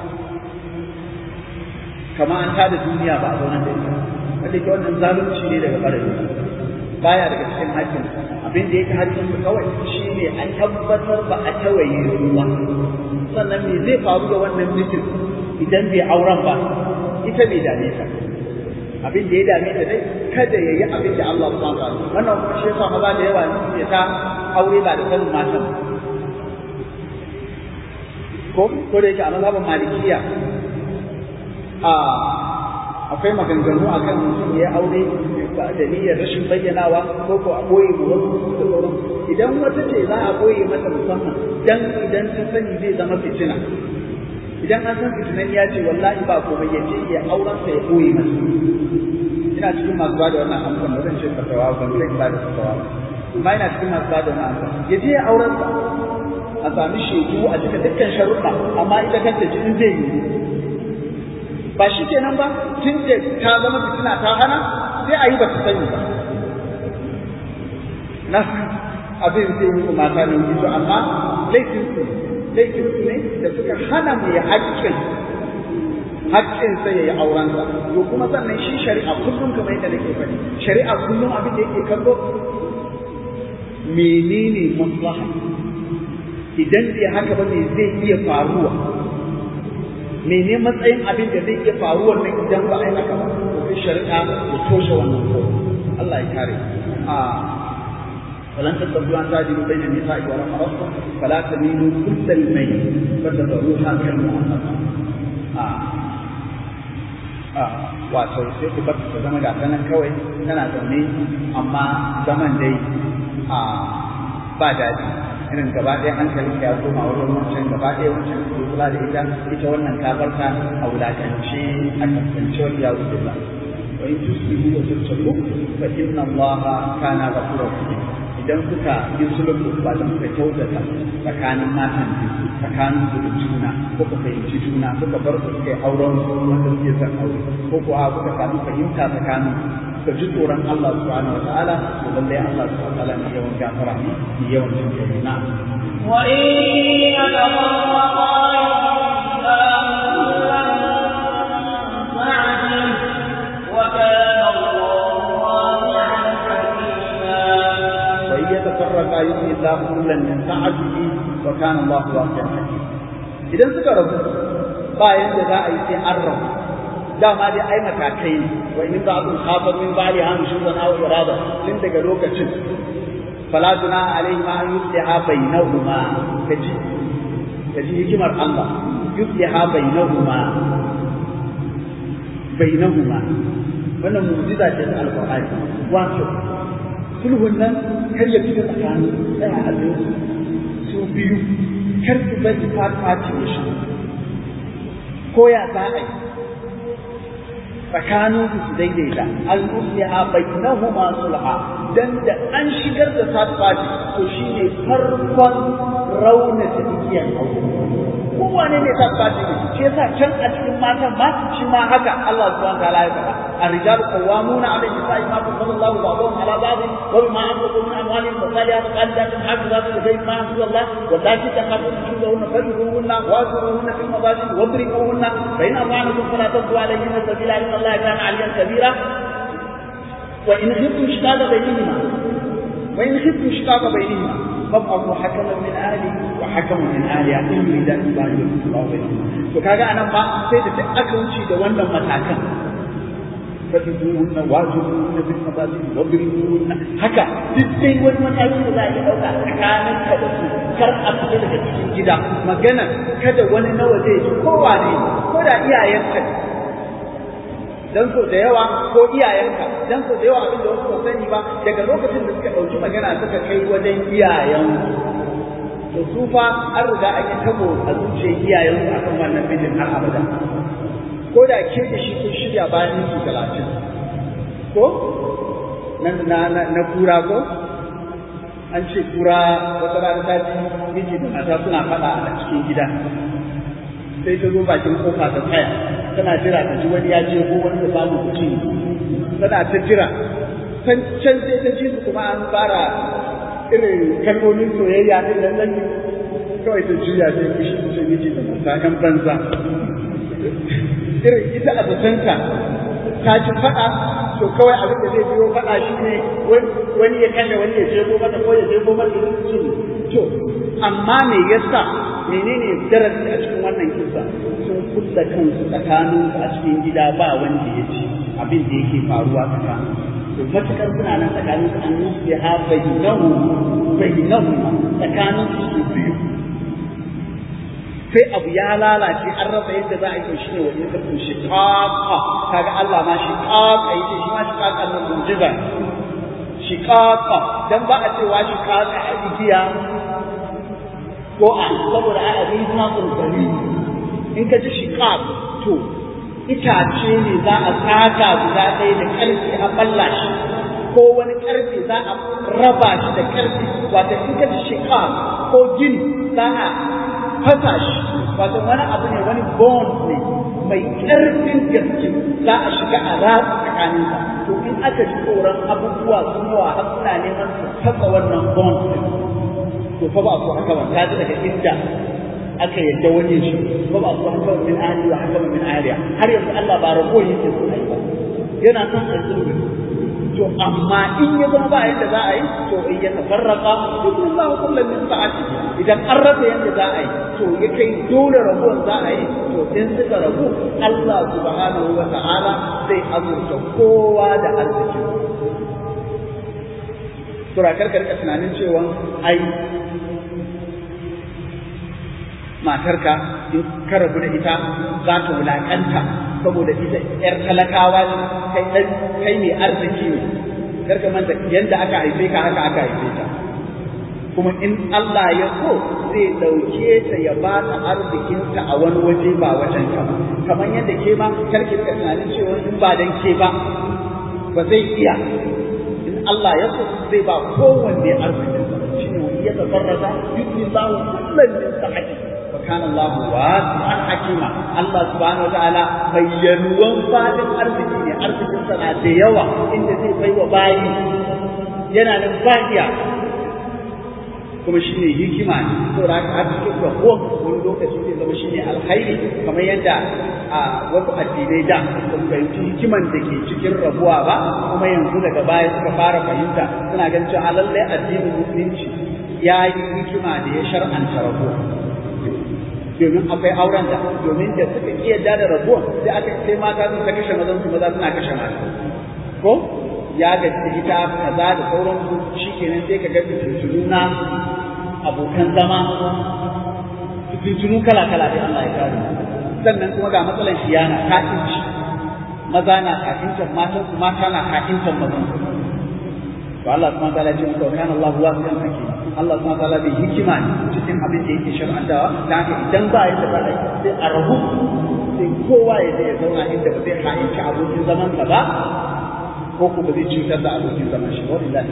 Speaker 1: kamar an tada duniya ba a zauna da ita wanda ke wannan zalunci ne daga ɓarayi baya daga cikin hakkin abin da yake hakkin su kawai shine an tabbatar ba a tawaye ruwa sannan me zai faru da wannan mijin idan bai auren ba ita bai dame ta abin da ya dame ta dai kada ya yi abin da Allah subhanahu wa ta'ala wannan kuma shi yasa maza da yawa ne suke ta aure ba da sanin matan ko ko da yake a mazhabin malikiya a akwai maganganu a kan mutum ya aure da niyyar rashin bayyanawa ko ko a ɓoye mu wasu da sauran idan wata ce za a ɓoye mata musamman dan idan ta sani zai zama fitina idan an san fitinan ya ce wallahi ba komai ya ce ya auren sa ya ɓoye masa ina cikin masu ba da wannan amsan ba zan ce fatawa ban kai ba da fatawa amma ina cikin masu ba da wannan amsan ya je ya auren sa a sami shaidu a cika dukkan sharuɗa amma ita kanta ji in zai yi ba shi kenan ba tun da ta zama fitina ta hana sai a yi ba ta sani ba na abin zai yi mata ne to amma laifin su laifin su ne da suka hana mai haƙƙin haƙƙin sa yayi auren sa to kuma sannan shi shari'a kullum kamar yadda nake faɗi shari'a kullum abin da yake kallo menene maslaha idan bai haka ba me zai iya faruwa mene matsayin abin da zai iya faruwa nan idan ba a yi haka ba to sai shari'a ya toshe wannan ko Allah ya kare a falan tattabu an tajiru bayna nisa'i wa rahmatun fala tamilu kullal mayl fatadruha kal mu'allaqa a a wato sai ku bar ta zama ga nan kawai tana zaune amma zaman dai a ba daɗi irin gaba ɗaya hankalin ya koma wurin wancan gaba ɗaya wancan ke kula da ita ita wannan kafarta a wulakance a kasance wani ya wuce ba wa in tusbihu wa tattaku fa inna allaha kana ghafurur rahim idan kuka yi sulhu ba da kuka kyautata tsakanin matan biyu tsakanin su da juna ko ku fahimci juna kuka bar su kai auren wanda suke son aure ko ko a kuka samu fahimta tsakanin ka ji tsoron Allah subhanahu wa ta'ala to lallai Allah subhanahu wa ta'ala ne yawan gafara ne ne yawan jin kai na
Speaker 2: وإن يتفرقا
Speaker 1: وإن يتفرقا يغني الله كلا من سعته وكان الله واسعا حكيما idan suka rabu ba yanda za a yi sai an rabu dama dai ai matakai ne wa in ba'dun khafa min ba'li han shuzan aw irada tun daga lokacin fala tuna alaihi ma an yusliha bainahuma kaji kaji hikimar Allah yusliha bainahuma bainahuma wannan mu'jiza ce ta alqur'ani wato sulhun nan kar ya fita tsakanin tsaya a su biyu kar su bari fati ya shi ko ya za a yi tsakanin su daidaita al-usliha bainahuma sulha dan da an shigar da third party to shine farkon raunata igiyar aure kowane ne third party ne shi yasa can a cikin matan ma shi ma haka Allah subhanahu wa ta'ala ya faɗa الرجال قوامون على النساء ما فضل الله بعضهم على بعض وبما انفقوا من اموالهم فالصالحات قانتات حافظات للغيب ما حفظ الله واللاتي تخافون نشوزهن فاجروهن واجروهن في المضاجع واضربوهن فان اطعنكم فلا تبغوا عليهن سبيلا ان الله كان عليا كبيرا وان خفتم شقاق بينهما وان خفتم شقاق بينهما فابعثوا حكما من اهله وحكما من اهلها ان يريدا اصلاحا يوفق الله بينهما وكذا انا ما سيد aka wuce da wannan matakan فاتقوهن واجبوهن في المضاجع واضربوهن haka duk dai wani mataki da za a yi ɗauka tsakanin ka da su kar a fita daga cikin gida magana kada wani nawa zai ji kowa ne ko da iyayenka ne dan so da yawa ko iyayenka dan so da yawa abin da wasu ba sani ba daga lokacin da suka ɗauki magana suka kai wajen iyayen to su fa an riga an yi tabo a zuciyar iyayensu akan wannan bijin har abada ko da ke da shi kun shirya bayan minti talatin ko na na na kura ko an ce kura wata rana ta ji miji da mata suna faɗa a cikin gida sai ta zo bakin kofa ta tsaya tana jira ta ji wani ya je ko wani ta samu kuci tana ta jira can can sai ta ji su kuma an fara irin kalmomin soyayya din nan nan kawai ta juya sai fushi ta ce miji da mata kan banza irin ita a zatanta ta ci faɗa to kawai abin da zai biyo faɗa shi ne wani ya kashe wani ya jebo mata ko ya jebo mata ya ci to amma me yasa menene darasi a cikin wannan kisa sun kulla kansu tsakanin a cikin gida ba wanda ya ci abin da yake faruwa tsakanin to matukar suna nan tsakanin su an nufi ha bayyanahu bayyanahu tsakanin su biyu sai abu ya lalace an rasa yadda za a yi shi ne wa in kafin shiqaqa kaga Allah ma shiqaqa yace shi ma shiqaqa nan mu'jiza shiqaqa dan ba a cewa shiqaqa a igiya ko a saboda a abin suna tsuntsaye in ka ji shiqaq to itace ne za a tsaka guda ɗaya da ƙarfi a balla shi ko wani ƙarfe za a raba shi da ƙarfi wato in ka ji shiqaq ko gini za a fasa shi wato wani abu ne wani bond ne mai ƙarfin gaske za a shiga a ratsa tsakaninsa to in aka ji tsoron abubuwa sun yawa har suna neman su fasa wannan bond din to fa ba su haka ba ta ji daga inda aka yadda wani shi fa ba su haka min ahli wa haka min ahliya har yanzu Allah ba rago yake so ai ba yana son a zulmi to amma in ya zama ba yadda za a yi to in ya tafarraka dukkan za ku kullum min sa'ati idan an rasa yadda za a yi to ya kai dole rabuwan za a yi to in suka rabu Allah subhanahu wa ta'ala zai azurta kowa da arziki sura karka rika tunanin cewa ai matarka in ka rabu da ita za ta wulakanta saboda ita yar talakawa ce kai dan kai mai arziki ne karka manta yanda aka haife ka haka aka haife ta kuma in Allah ya so zai dauke ta ya ba ta arzikinta a wani waje ba wajen ka ba kamar yadda ke ma karki ka tunanin cewa in ba dan ke ba ba zai iya in Allah ya so zai ba kowanne arzikinsa shine wani ya tafarrata yuti Allahu kullan min sahati wa kana Allahu wasi'an hakima Allah subhanahu wataala bayyanuwan fadin arziki ne arzikin sa na da yawa inda zai bai wa bayi yana nan bahiya kuma shi ne hikima ne saboda haka har cikin rabo wani lokaci zai zama shi ne alkhairi kamar yadda a wasu addinai da ba su fahimci hikiman da ke cikin rabuwa ba kuma yanzu daga baya suka fara fahimta suna ganin cewa lallai addinin musulunci ya yi hikima da ya shar'anta rabuwa domin akwai auren da domin da suka ki yadda da rabuwa sai aka sai mata sun ta kashe mazan su maza suna kashe mata ko ya gaji ita kaza da sauransu shikenan sai ka ga fitintunu na abokan zama fitintunu kala kala da Allah ya kare sannan kuma ga matsalar shiyana kafinci maza na kafincan matan su mata na kafincan mazan su to Allah subhanahu wa ta'ala ya ce muka kana Allah wasi'an hakim Allah subhanahu wa ta'ala bai hikima ne cikin abin da yake shar'antawa ta haka idan ba ya da sai a rabu sai kowa ya je ya zauna inda ba zai ha'inci abokin zaman sa ba ko kuma zai cutar da abokin zaman shi wa lillahi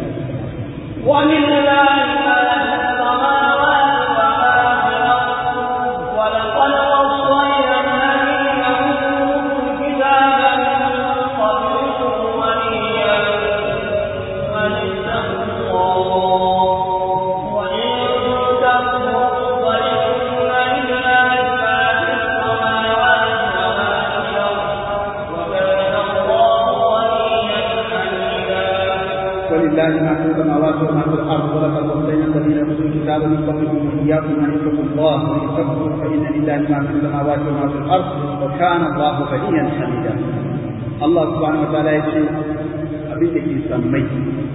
Speaker 2: ولله ما في السماوات وما في الأرض ولقد وصينا الذين أوتوا الكتاب من قبلكم وإياكم أن اتقوا الله وإن تكفروا فإن لله ما في السماوات وما في الأرض وكان الله غنيا حميدا
Speaker 1: ولله ما في السماوات وما في الارض ولقد وصينا الذين اوتوا الكتاب من قبلكم واياكم ان اتقوا الله وان تكفروا فان لله ما في السماوات وما في الارض وكان الله غنيا حميدا الله سبحانه وتعالى يقول abin da ke sammai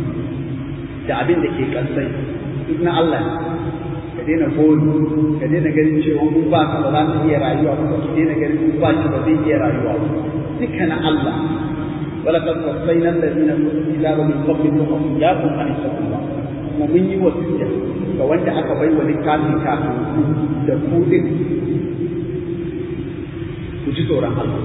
Speaker 1: da abin da ke kansai duk na Allah ka daina gori ka daina ganin cewa mun ba ka ba za ka iya rayuwa ba ka daina ganin mun ba ki ba zai iya rayuwa ba duka na Allah ولقد وصينا الذين اوتوا الكتاب من قبلكم واياكم ان اتقوا الله kuma mun yi wasiya ga wanda aka bai wa littafin kafin ku da ku din ku ji tsoron Allah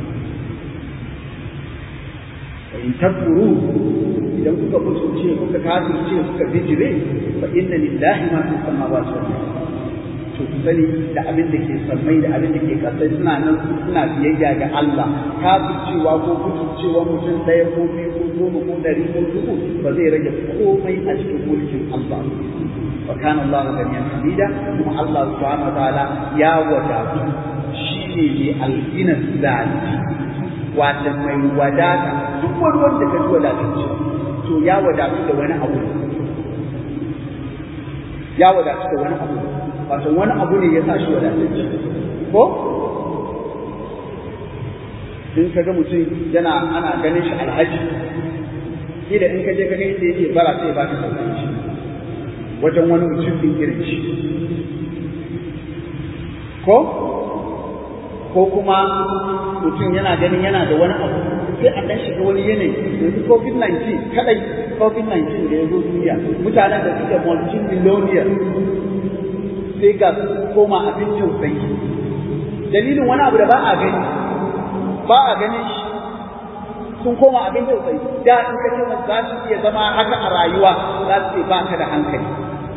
Speaker 1: wa in takfuru idan kuka mutunce kuka kafirce kuka bijire fa inna lillahi ma fi samawati wal ardh to ku sani da abin da ke sammai da abin da ke kasai suna nan suna biyayya ga Allah kafircewa ko kuturcewa mutum ɗaya ko biyu ko goma ko ɗari ko dubu ba zai rage komai a cikin mulkin Allah wa kana Allah ganiyan hamida kuma Allah subhanahu wa ta'ala ya wadatu shi ne mai algina zati wata mai wadata duk wani wanda ka ji wadatacce to ya wadatu da wani abu ya wadatu da wani abu wato wani abu ne ya sa shi wadatacce ko in ka ga mutum yana ana ganin shi alhaji da in ka je ka ga inda yake bara sai ba ka sauran shi wajen wani mutum din irin shi ko ko kuma mutum yana ganin yana da wani abu sai a dan shiga wani yanayi yanzu covid-19 kadai covid-19 da ya zo duniya mutanen da suke multi-millionaire sai ga koma abin tausayi dalilin wani abu da ba a gani ba a ganin shi sun koma abin tausayi da in ka ce za su iya zama haka a rayuwa za su ce ba ka da hankali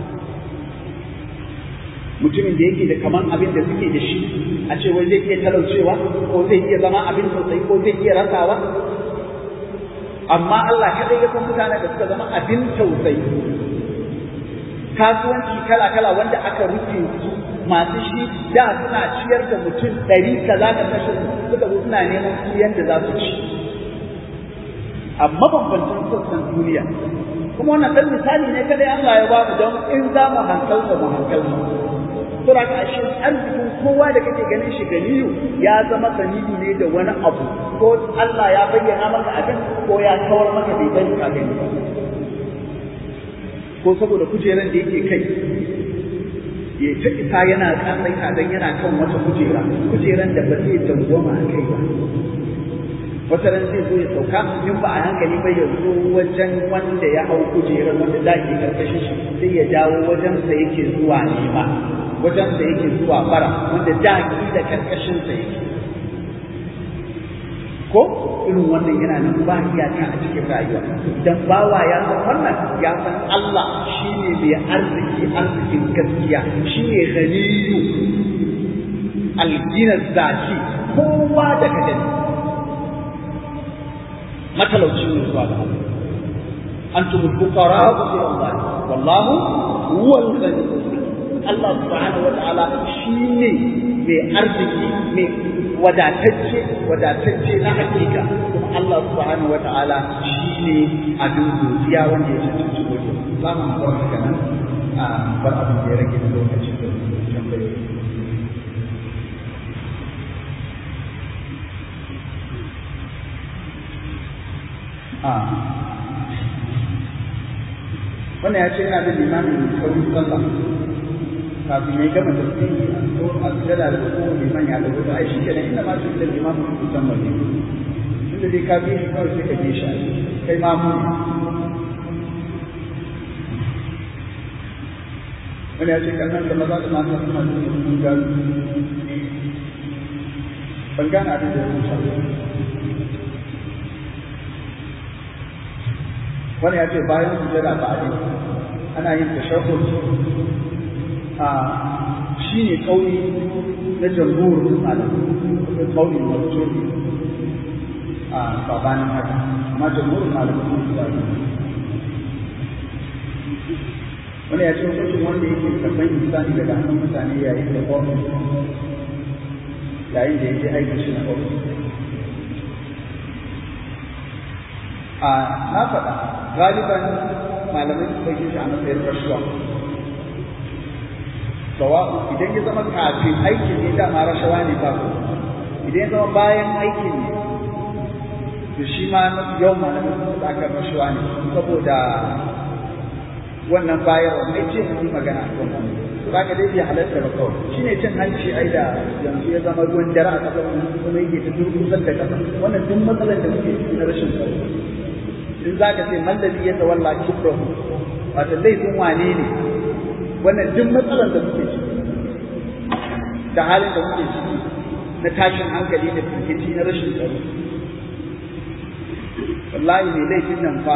Speaker 1: mutumin da yake da kaman abin da suke da shi a ce wai zai iya talaucewa ko zai iya zama abin tausayi ko zai iya rasawa amma Allah kadai ya san mutanen da suka zama abin tausayi kasuwanci kala-kala wanda aka rufe su masu shi da suna ciyar da mutum ɗari kaza da kashin suka zo suna neman su yadda za su ci a mabambancin sassan duniya kuma wannan ɗan misali ne kadai Allah ya ba mu don in za mu hankalta mu hankalta sura ka ashe arzikin kowa da kake ganin shi ganiyu ya zama sanidi ne da wani abu ko Allah ya bayyana maka abin ko ya kawar maka bai bari ka gani ba ko saboda kujeran da yake kai ya ta isa yana tsatsai dan yana kan wata kujera kujeran da ba zai dangwama a kai ba wata ran zai zo ya sauka in ba a hankali ba ya zo wajen wanda ya hau kujerar wanda da ke karkashin shi sai ya dawo wajen sa yake zuwa nema wajen sa yake zuwa bara wanda da da karkashin sa yake ko irin wannan yana nan ba iyaka a cikin rayuwa idan bawa ya san wannan ya san Allah shine mai arziki arzikin gaskiya shine ghaniyu algina zati kowa da ka gani matalauci ne zuwa ga Allah antum fuqara ila Allah wallahu huwa al-ghani Allah subhanahu wa ta'ala shine mai arziki mai wadatacce wadatacce na hakika kuma Allah subhanahu wa ta'ala shine abin godiya wanda ya cancanci godiya za mu bar haka nan a bar abin da ya rage da lokacin da tambayoyi wannan ya ce yana da limamin saurin sallah kafin ya gama tafsiri a so a sujada da ko liman ya dago da ai shi kenan inda ma shi da limamin ku musamman ne inda dai ka bi shi kawai sai ka bi shi kai ma mu wani ya ce kannan da maza da mata suna da sun gano ban gane abin da ya rubuta wani ya ce bayan sujada ba a ana yin tashahhud a shi ne kauli na jamhurin malamai da kauli marjo a sabanin haka amma jamhurin malamai sun su bari wani ya ce hukuncin wanda yake karɓar insani daga hannun mutane yayin da ofis yayin da yake aikin shi na ofis a na faɗa galiban malamai su ɗauke shi a matsayin rashuwa sawa'u idan ya zama kafin aikin ne dama rashawa ne ba ku idan ya zama bayan aikin ne to shi ma yawan malamai su ɗaukar rashawa ne saboda wannan bayarwa mai ce mu magana a kan wannan za ka dai bai halatta ba kawai shi ne cin hanci ai da yanzu ya zama ruwan dare a ƙasar kuma yake ta durkusar da ƙasa wannan duk matsalar da muke ciki na rashin tsaro in za ka ce mallabi ya tawalla kibrahu wato laifin wane ne wannan duk matsalar da muke ciki da halin da muke ciki na tashin hankali da firgici na rashin tsaro wallahi mai laifin nan fa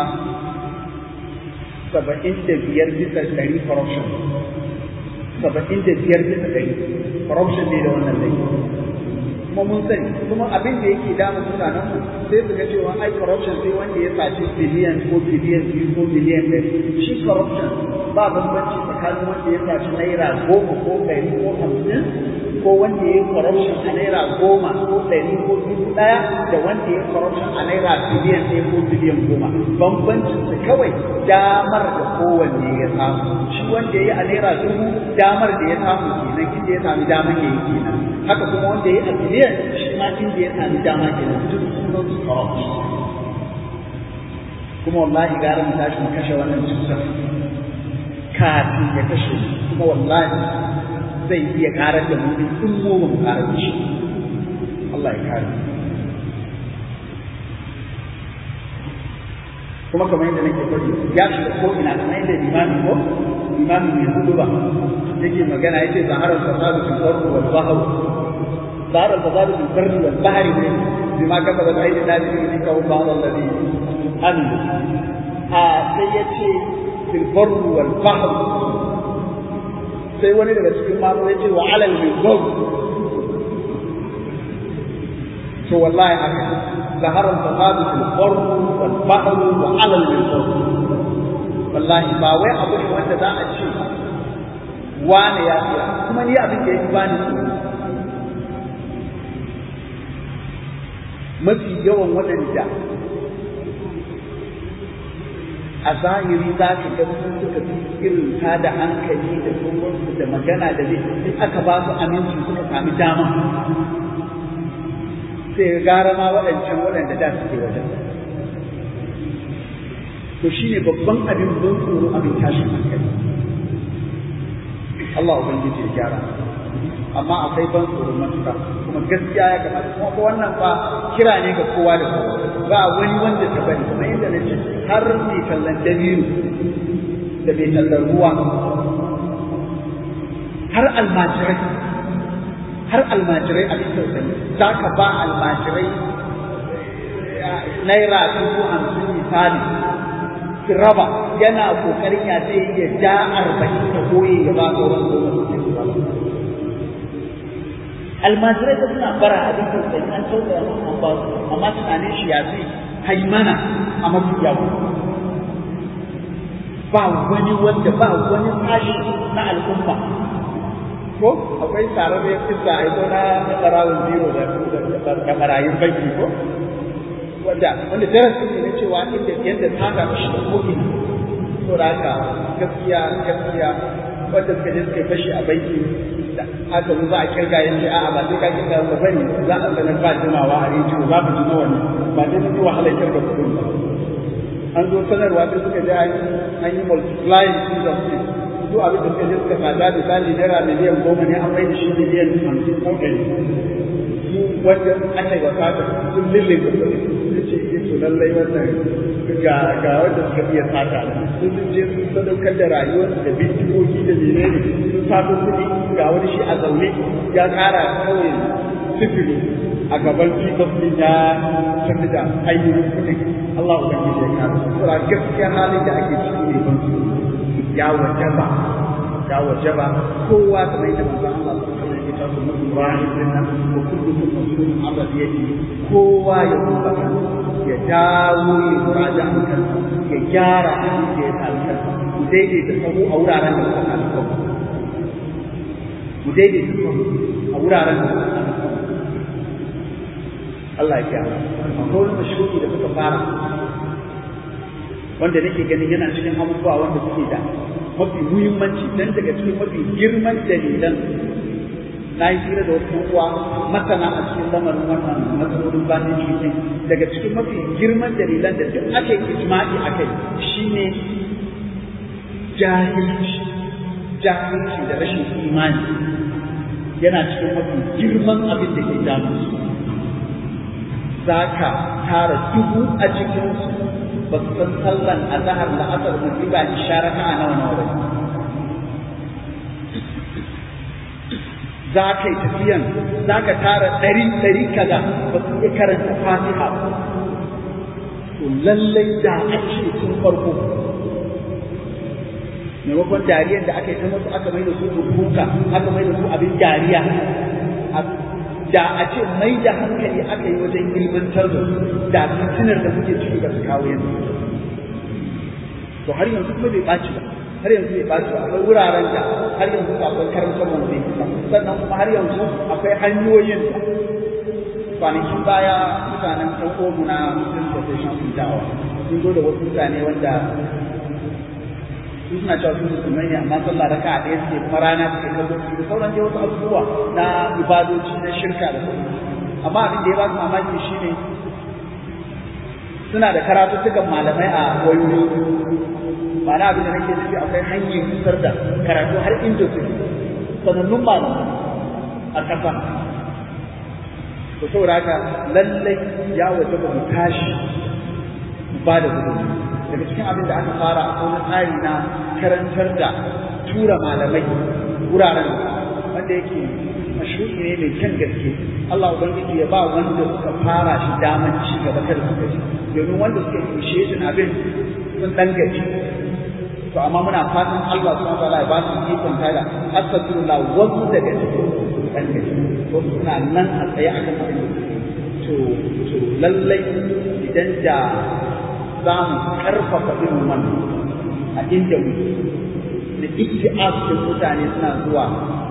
Speaker 1: saba'in da biyar bisa ɗari corruption saba'in da biyar bisa ɗari corruption ne da wannan laifin kuma mun sani kuma abin da yake damun mutanen mu sai su ga cewa ai corruption sai wanda ya saci biliyan ko biliyan biyu ko biliyan ɗari shi corruption ba bambanci tsakanin wanda ya saci naira goma ko ɗari ko hamsin ko wanda ya yi corruption a naira goma ko ɗari ko dubu ɗaya da wanda ya yi corruption a naira biliyan ɗaya ko biliyan goma bambancin su kawai damar da kowanne ya samu shi wanda ya yi a naira dubu damar da ya samu kenan inda ya sami damar ya yi kenan haka kuma wanda ya yi a biliyan shi ma inda ya sami dama kenan duk sunan su corruption kuma wallahi gara mu tashi mu kashe wannan cutar kafin ya kashe kuma wallahi zai iya karar da mu in mu ba mu karar da shi Allah ya kare kuma kamar yadda nake faɗi ya shiga ko ina kamar yadda limami ko limami mai hudu ba yake magana yace zaharar fasadu fil ardi wal bahr zaharar fasadu fil barri wal bahri ne bima kasabat aidi nasi min kaw ba'd alladhi amilu a sai yace fil barri wal bahr sai wani daga cikin mamu ya ce wa alal mizab to wallahi haka zahara al-fasadu fil barr wal bahr wa alal mizab wallahi ba wai abu ne wanda za a ce wane ya tsira kuma ni abin da yake bani mafi yawan waɗanda a zahiri za ka ga sun suka fi irin ta da hankali da tsohonsu da magana da zai in aka ba su aminci suka sami dama sai gara ma waɗancan waɗanda da suke wajen to shi ne babban abin ban tsoro abin tashin hankali Allah ubangiji ya gyara amma akwai ban tsoron matuƙa kuma gaskiya ya kamata kuma ko wannan fa kira ne ga kowa da kowa ba wani wanda ta bari kuma yadda na ce har mai tallan dabiru da mai tallan ruwa har almajirai har almajirai a cikin sani za ka ba almajirai naira dubu hamsin misali su raba yana kokarin ya zai iya ja arba'in da goye ya ba sauran goma almajirai da suna bara abin tausayi an tausaya musu an ba su amma tunanin shi ya zai haimana a mafi yawa ba wani wanda ba wani sashi na al'umma ko akwai tare da kisa a ito na barawun zero da barayin banki ko wanda wanda darasi ne na cewa inda yadda ta ga shi da ko'ina to da haka gaskiya gaskiya wanda suka je suka fashi a banki haka mu za a kirga yin ce a'a ba sai ka kirga ba bane za a sanar ba jimawa a rediyo za mu ji na wannan ba dai mun yi wahalar kirga kuɗin ba an zo sanarwa sai suka je an yi multiplying industry su abin da suka je suka tsada misali naira miliyan goma ne an mai da shi miliyan hamsin ko ɗari su wanda aka yi wa sata sun lille da kuɗi su ce yi to lallai wannan ga ga wanda suka iya sata sun sun je sun sadaukar da rayuwar da bindigogi da menene sun sato kuɗi ga wani shi a zaune ya ƙara kawai sifili a gaban pickup din ya tafi da ainihin kuɗin Allah ubangiji ya kare saboda gaskiya halin da ake ciki ne ban ya wajaba ya wajaba kowa da mai da manzo Allah sallallahu alaihi wasallam ya mutu rahim dinna wa kullukum mas'ulun an radiyati kowa ya duba ya dawo ya muraja kan ya gyara abin da ya talaka mu daidaita sahu a wuraren da suka talaka mu daidaita sahu a wuraren da suka talaka Allah ya gyara akwai wani mashruki da suka fara wanda nake ganin yana cikin abubuwa wanda suke da mafi muhimmanci dan daga cikin mafi girman dalilan na yi hira da wasu uwa masana a cikin lamarin wannan matsalolin bayan cikin daga cikin mafi girman dalilan da duk ake ijma'i a kai shine jahilci jahilci da rashin imani yana cikin mafi girman abin da ke damu su za ka tara dubu a cikinsu ba su san sallan a zahar da asar musiba isharaka a nawa nawa ba za ka yi tafiyan za ka tara ɗari ɗari kaza ba su iya karanta fatiha to lallai da a ce tun farko maimakon dariyar da aka yi ta musu aka mai da su rubuka aka mai da su abin dariya da a ce mai da hankali aka yi wajen ilmantar da da fitinar da muke ciki ba su kawo yanzu to har yanzu kuma bai ɓaci ba har yanzu bai ɓaci ba akwai wuraren da har yanzu akwai karantar wanda sannan kuma har yanzu akwai hanyoyin da kwanakin baya mutanen ɗan omu na muslim profession sun da'awa sun zo da wasu mutane wanda sun suna cewa sun musulmai ne amma sallah raka a ɗaya suke kuma rana suke kallo da sauran dai wasu abubuwa na ibadoci na shirka da sauran amma abin da ya ba su mamaki shine suna da karatuttukan malamai a wayoyi ma'ana abin da nake nufi akwai hanyar isar da karatu har inda su sanannun malamai a ƙasa to saboda haka lallai ya waje ba mu tashi mu ba da gudunmu daga cikin abin da aka fara a wani tsari na karantar da tura malamai wuraren wanda yake mashru'i ne mai kyan gaske Allah ubangiji ya ba wanda suka fara shi daman ci gaba kada suka ji domin wanda suka initiation abin sun dan gaji to amma muna fatan Allah subhanahu wa ta'ala ya ba su ikon tada astaghfirullah wasu daga cikin sun dan gaji wasu suna nan a tsaye akan abin to to lallai idan da za mu karfafa irin wannan a inda mu da iktiaf da mutane suna zuwa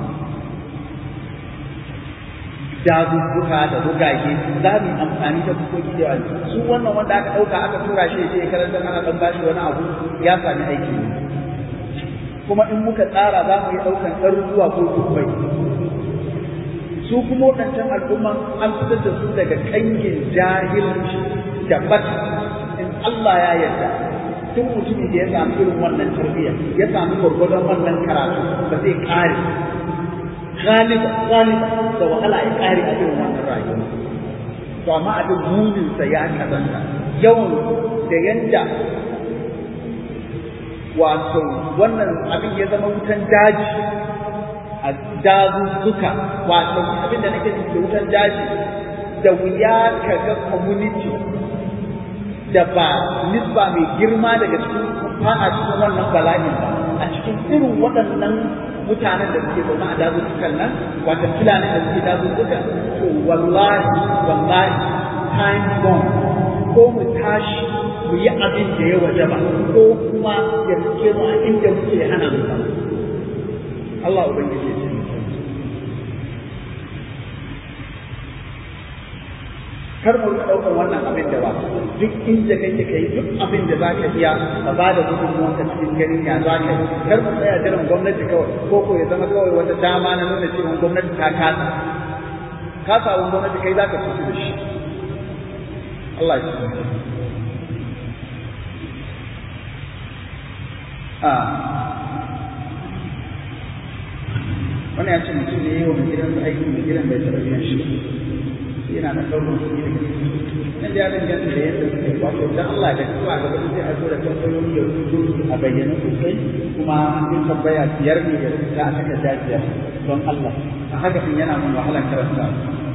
Speaker 1: dazuzzuka da rugage za mu yi amfani da bukoki da yawa su wannan wanda aka ɗauka aka tura shi ya je karanta ana ɗan bashi wani abu ya sami aiki kuma in muka tsara za mu yi ɗaukan ɗaruruwa ko dubbai su kuma waɗancan al'umman an fitar da su daga kangin jahilci da bata in Allah ya yarda duk mutumin da ya samu irin wannan tarbiyya ya samu gwargwadon wannan karatu ba zai kare galiba galiba da wahala ya kare a irin wannan rayuwa to amma abin muninsa ya kazanta yawan da yanda wato wannan abin ya zama wutan daji a dazuzzuka wato abin da nake da wutan daji da wuya ka ga community da ba nisba mai girma daga cikin fada cikin wannan bala'in ba a cikin irin waɗannan mutanen da suke zaune a dazuzzukan nan wata filanin da suke dazuzzukan to wallahi wallahi time bomb ko mu tashi mu yi abin da ya waje ba ko kuma ya rike mu a inda muke hana mu ba Allah ubangiji ya ce kar mu ɗaukar wannan abin da ba duk inda kake kai duk abin da za ka iya ka ba da gudunmuwa ka cikin ganin ya za ka yi kar mu tsaya jiran gwamnati kawai ko ko ya zama kawai wata dama na nuna cewa gwamnati ta kasa kasawun gwamnati kai za ka fito da shi Allah ya ci wani ya ce mutum ne yi wa mai gidansa aiki mai gidan bai taɓa biyan shi yana da ɗaukar kuɗi da nan da ya danganta da yadda suka yi wato dan Allah da kuma ga sai a zo da tambayoyi ya rubutu a bayyana sosai kuma in tambaya biyar ne ya rubuta a saka jajiyar don Allah a haka in yana mun wahalar karanta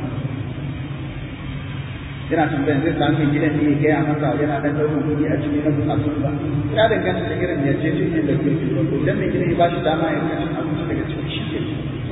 Speaker 1: yana tambayan zai samu gidan ne ya gaya masa yana dan ɗaukar kuɗi a cikin na bukatun ba ya danganta da irin yarjejeniyar da ke cikin ko idan mai gidan ya ba shi dama ya kashe abinci daga cikin shi ke ba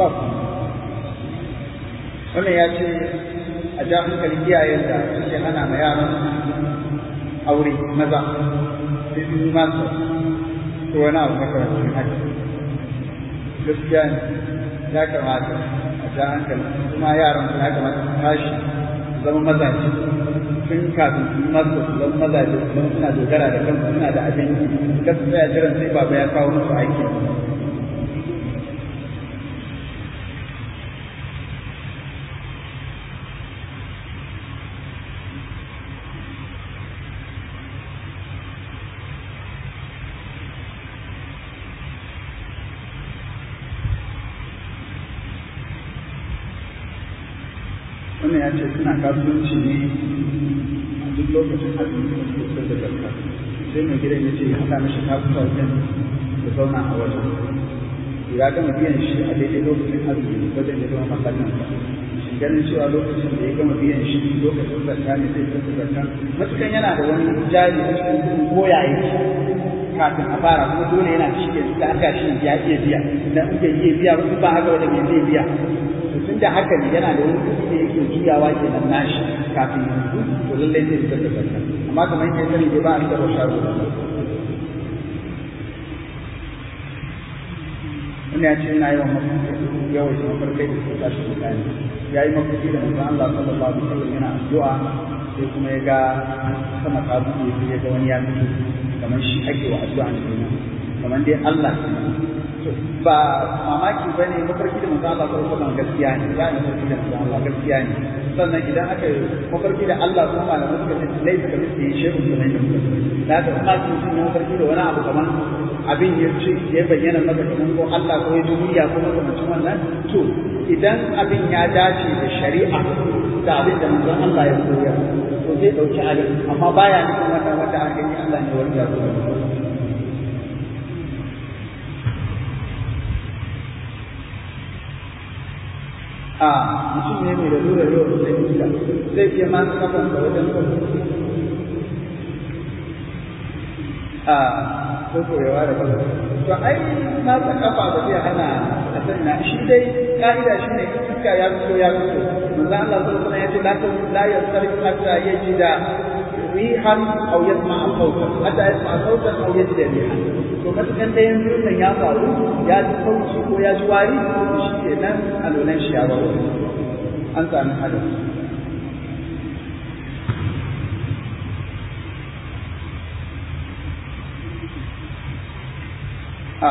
Speaker 1: wannan ya ce a ja hankalin iyayen da suke hana ma yaran aure maza sai sun yi masu ko wani abu makamancin haka gaskiya ne ya kamata a ja hankali kuma yaran su ya kamata su tashi su zama mazaje tun kafin su yi masu su zama mazaje su zama suna dogara da kansu suna da abin yi kasu tsaya jiran sai baba ya kawo musu aiki wannan ya ce suna kasuwanci ne a duk lokacin azumi da su kusa da zarka sai mai gidan ya ce ya haɗa mishi kasuwancin da zauna a wajen ya gama biyan shi a daidai lokacin azumi wajen ya zama masallin shi ganin cewa lokacin da ya gama biyan shi lokacin zarka ne zai kusa zarka matukan yana da wani jari a cikin kudin koyaye kafin a fara kuma dole yana da shi da aka shi ya iya biya idan bai iya biya ba haka wanda bai zai biya tun da haka ne yana da wani kuɗi da yake juyawa ke nan nashi kafin yanzu to lallai zai fitar da zakka amma kamar yadda ya sani dai ba a fitar da shago da wani ya ce yana yawan mafarkai yawan shi mafarkai da suka tashi mutane ya yi mafarki da manzon Allah sallallahu alaihi wasallam yana addu'a sai kuma ya ga sama ta buɗe sai ya ga wani ya fito kamar shi ake wa addu'a kenan kamar dai Allah ba mamaki ba ne mafarki da manzo Allah sallallahu alaihi gaskiya ne ya ne mafarki da manzo Allah gaskiya ne sannan idan aka mafarki da Allah kuma malamai suka ce lai suka fi yi shehu da nan da haka kuma su sun yi mafarki da wani abu kamar abin ya ce ya bayyana maka kamar ko Allah ko ya duniya ko makamancin wannan to idan abin ya dace da shari'a da abin da manzon Allah ya koya to zai dauki abin amma baya nufin wannan wanda aka yi Allah ne wanda ya koya a mutum ne mai lalura yau da zai gida zai iya masu kafan da wajen a ko koyawa da kafa to ai masu kafa ba zai hana a sanya shi dai ka'ida shi ne iska ya fito ya fito manzo Allah sallallahu alaihi wasallam ya ce la yastarif hatta yajida rihan aw yasma sautan hatta yasma sautan aw yajida rihan to matukan da yanzu nan ya faru ya ji sauci ko ya ji wari to shi ke nan alolan shi ya bawa an sami hadin a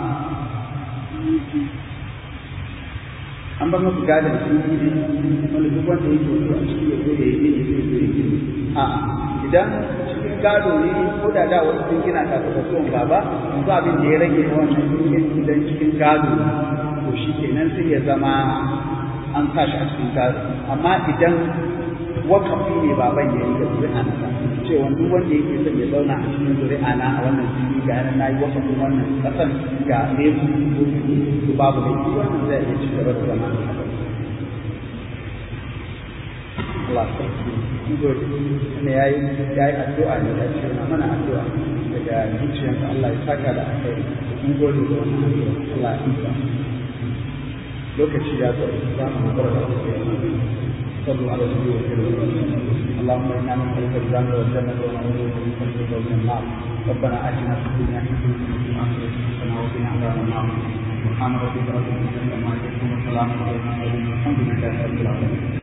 Speaker 1: an bar masu gada da sun yi wanda duk wanda yake wato a ciki ya zo da ya yi ne zai zo ya gini a idan cikin gado ne ko da da wasu sun gina kafin rasuwan baba yanzu abin da ya rage na wannan dukiyar idan cikin gado to shi kenan sai iya zama an sa shi a cikin gado amma idan wakafi ne baban ya yi ga zuri'a na sa cewa duk wanda yake son ya zauna a cikin zuri'a na a wannan fili ga yana na yi wakafin wannan kasan ga ne su babu da shi wannan zai iya ci gaba da zama a haka Allah sarki gode ne yayi yayi addu'a ne da shi mana addu'a daga zuciyarsa Allah ya saka da akai mun gode da wannan addu'a Allah ya isa lokaci ya zo za mu bar da صلوا على النبي وسلم اللهم انا نسالك الجنه والجنه ونعوذ بك من الخزي ومن النار ربنا اتنا في الدنيا حسنه وفي الاخره حسنه وقنا عذاب النار سبحان ربك رب العزه عما يصفون وسلام على المرسلين والحمد لله رب العالمين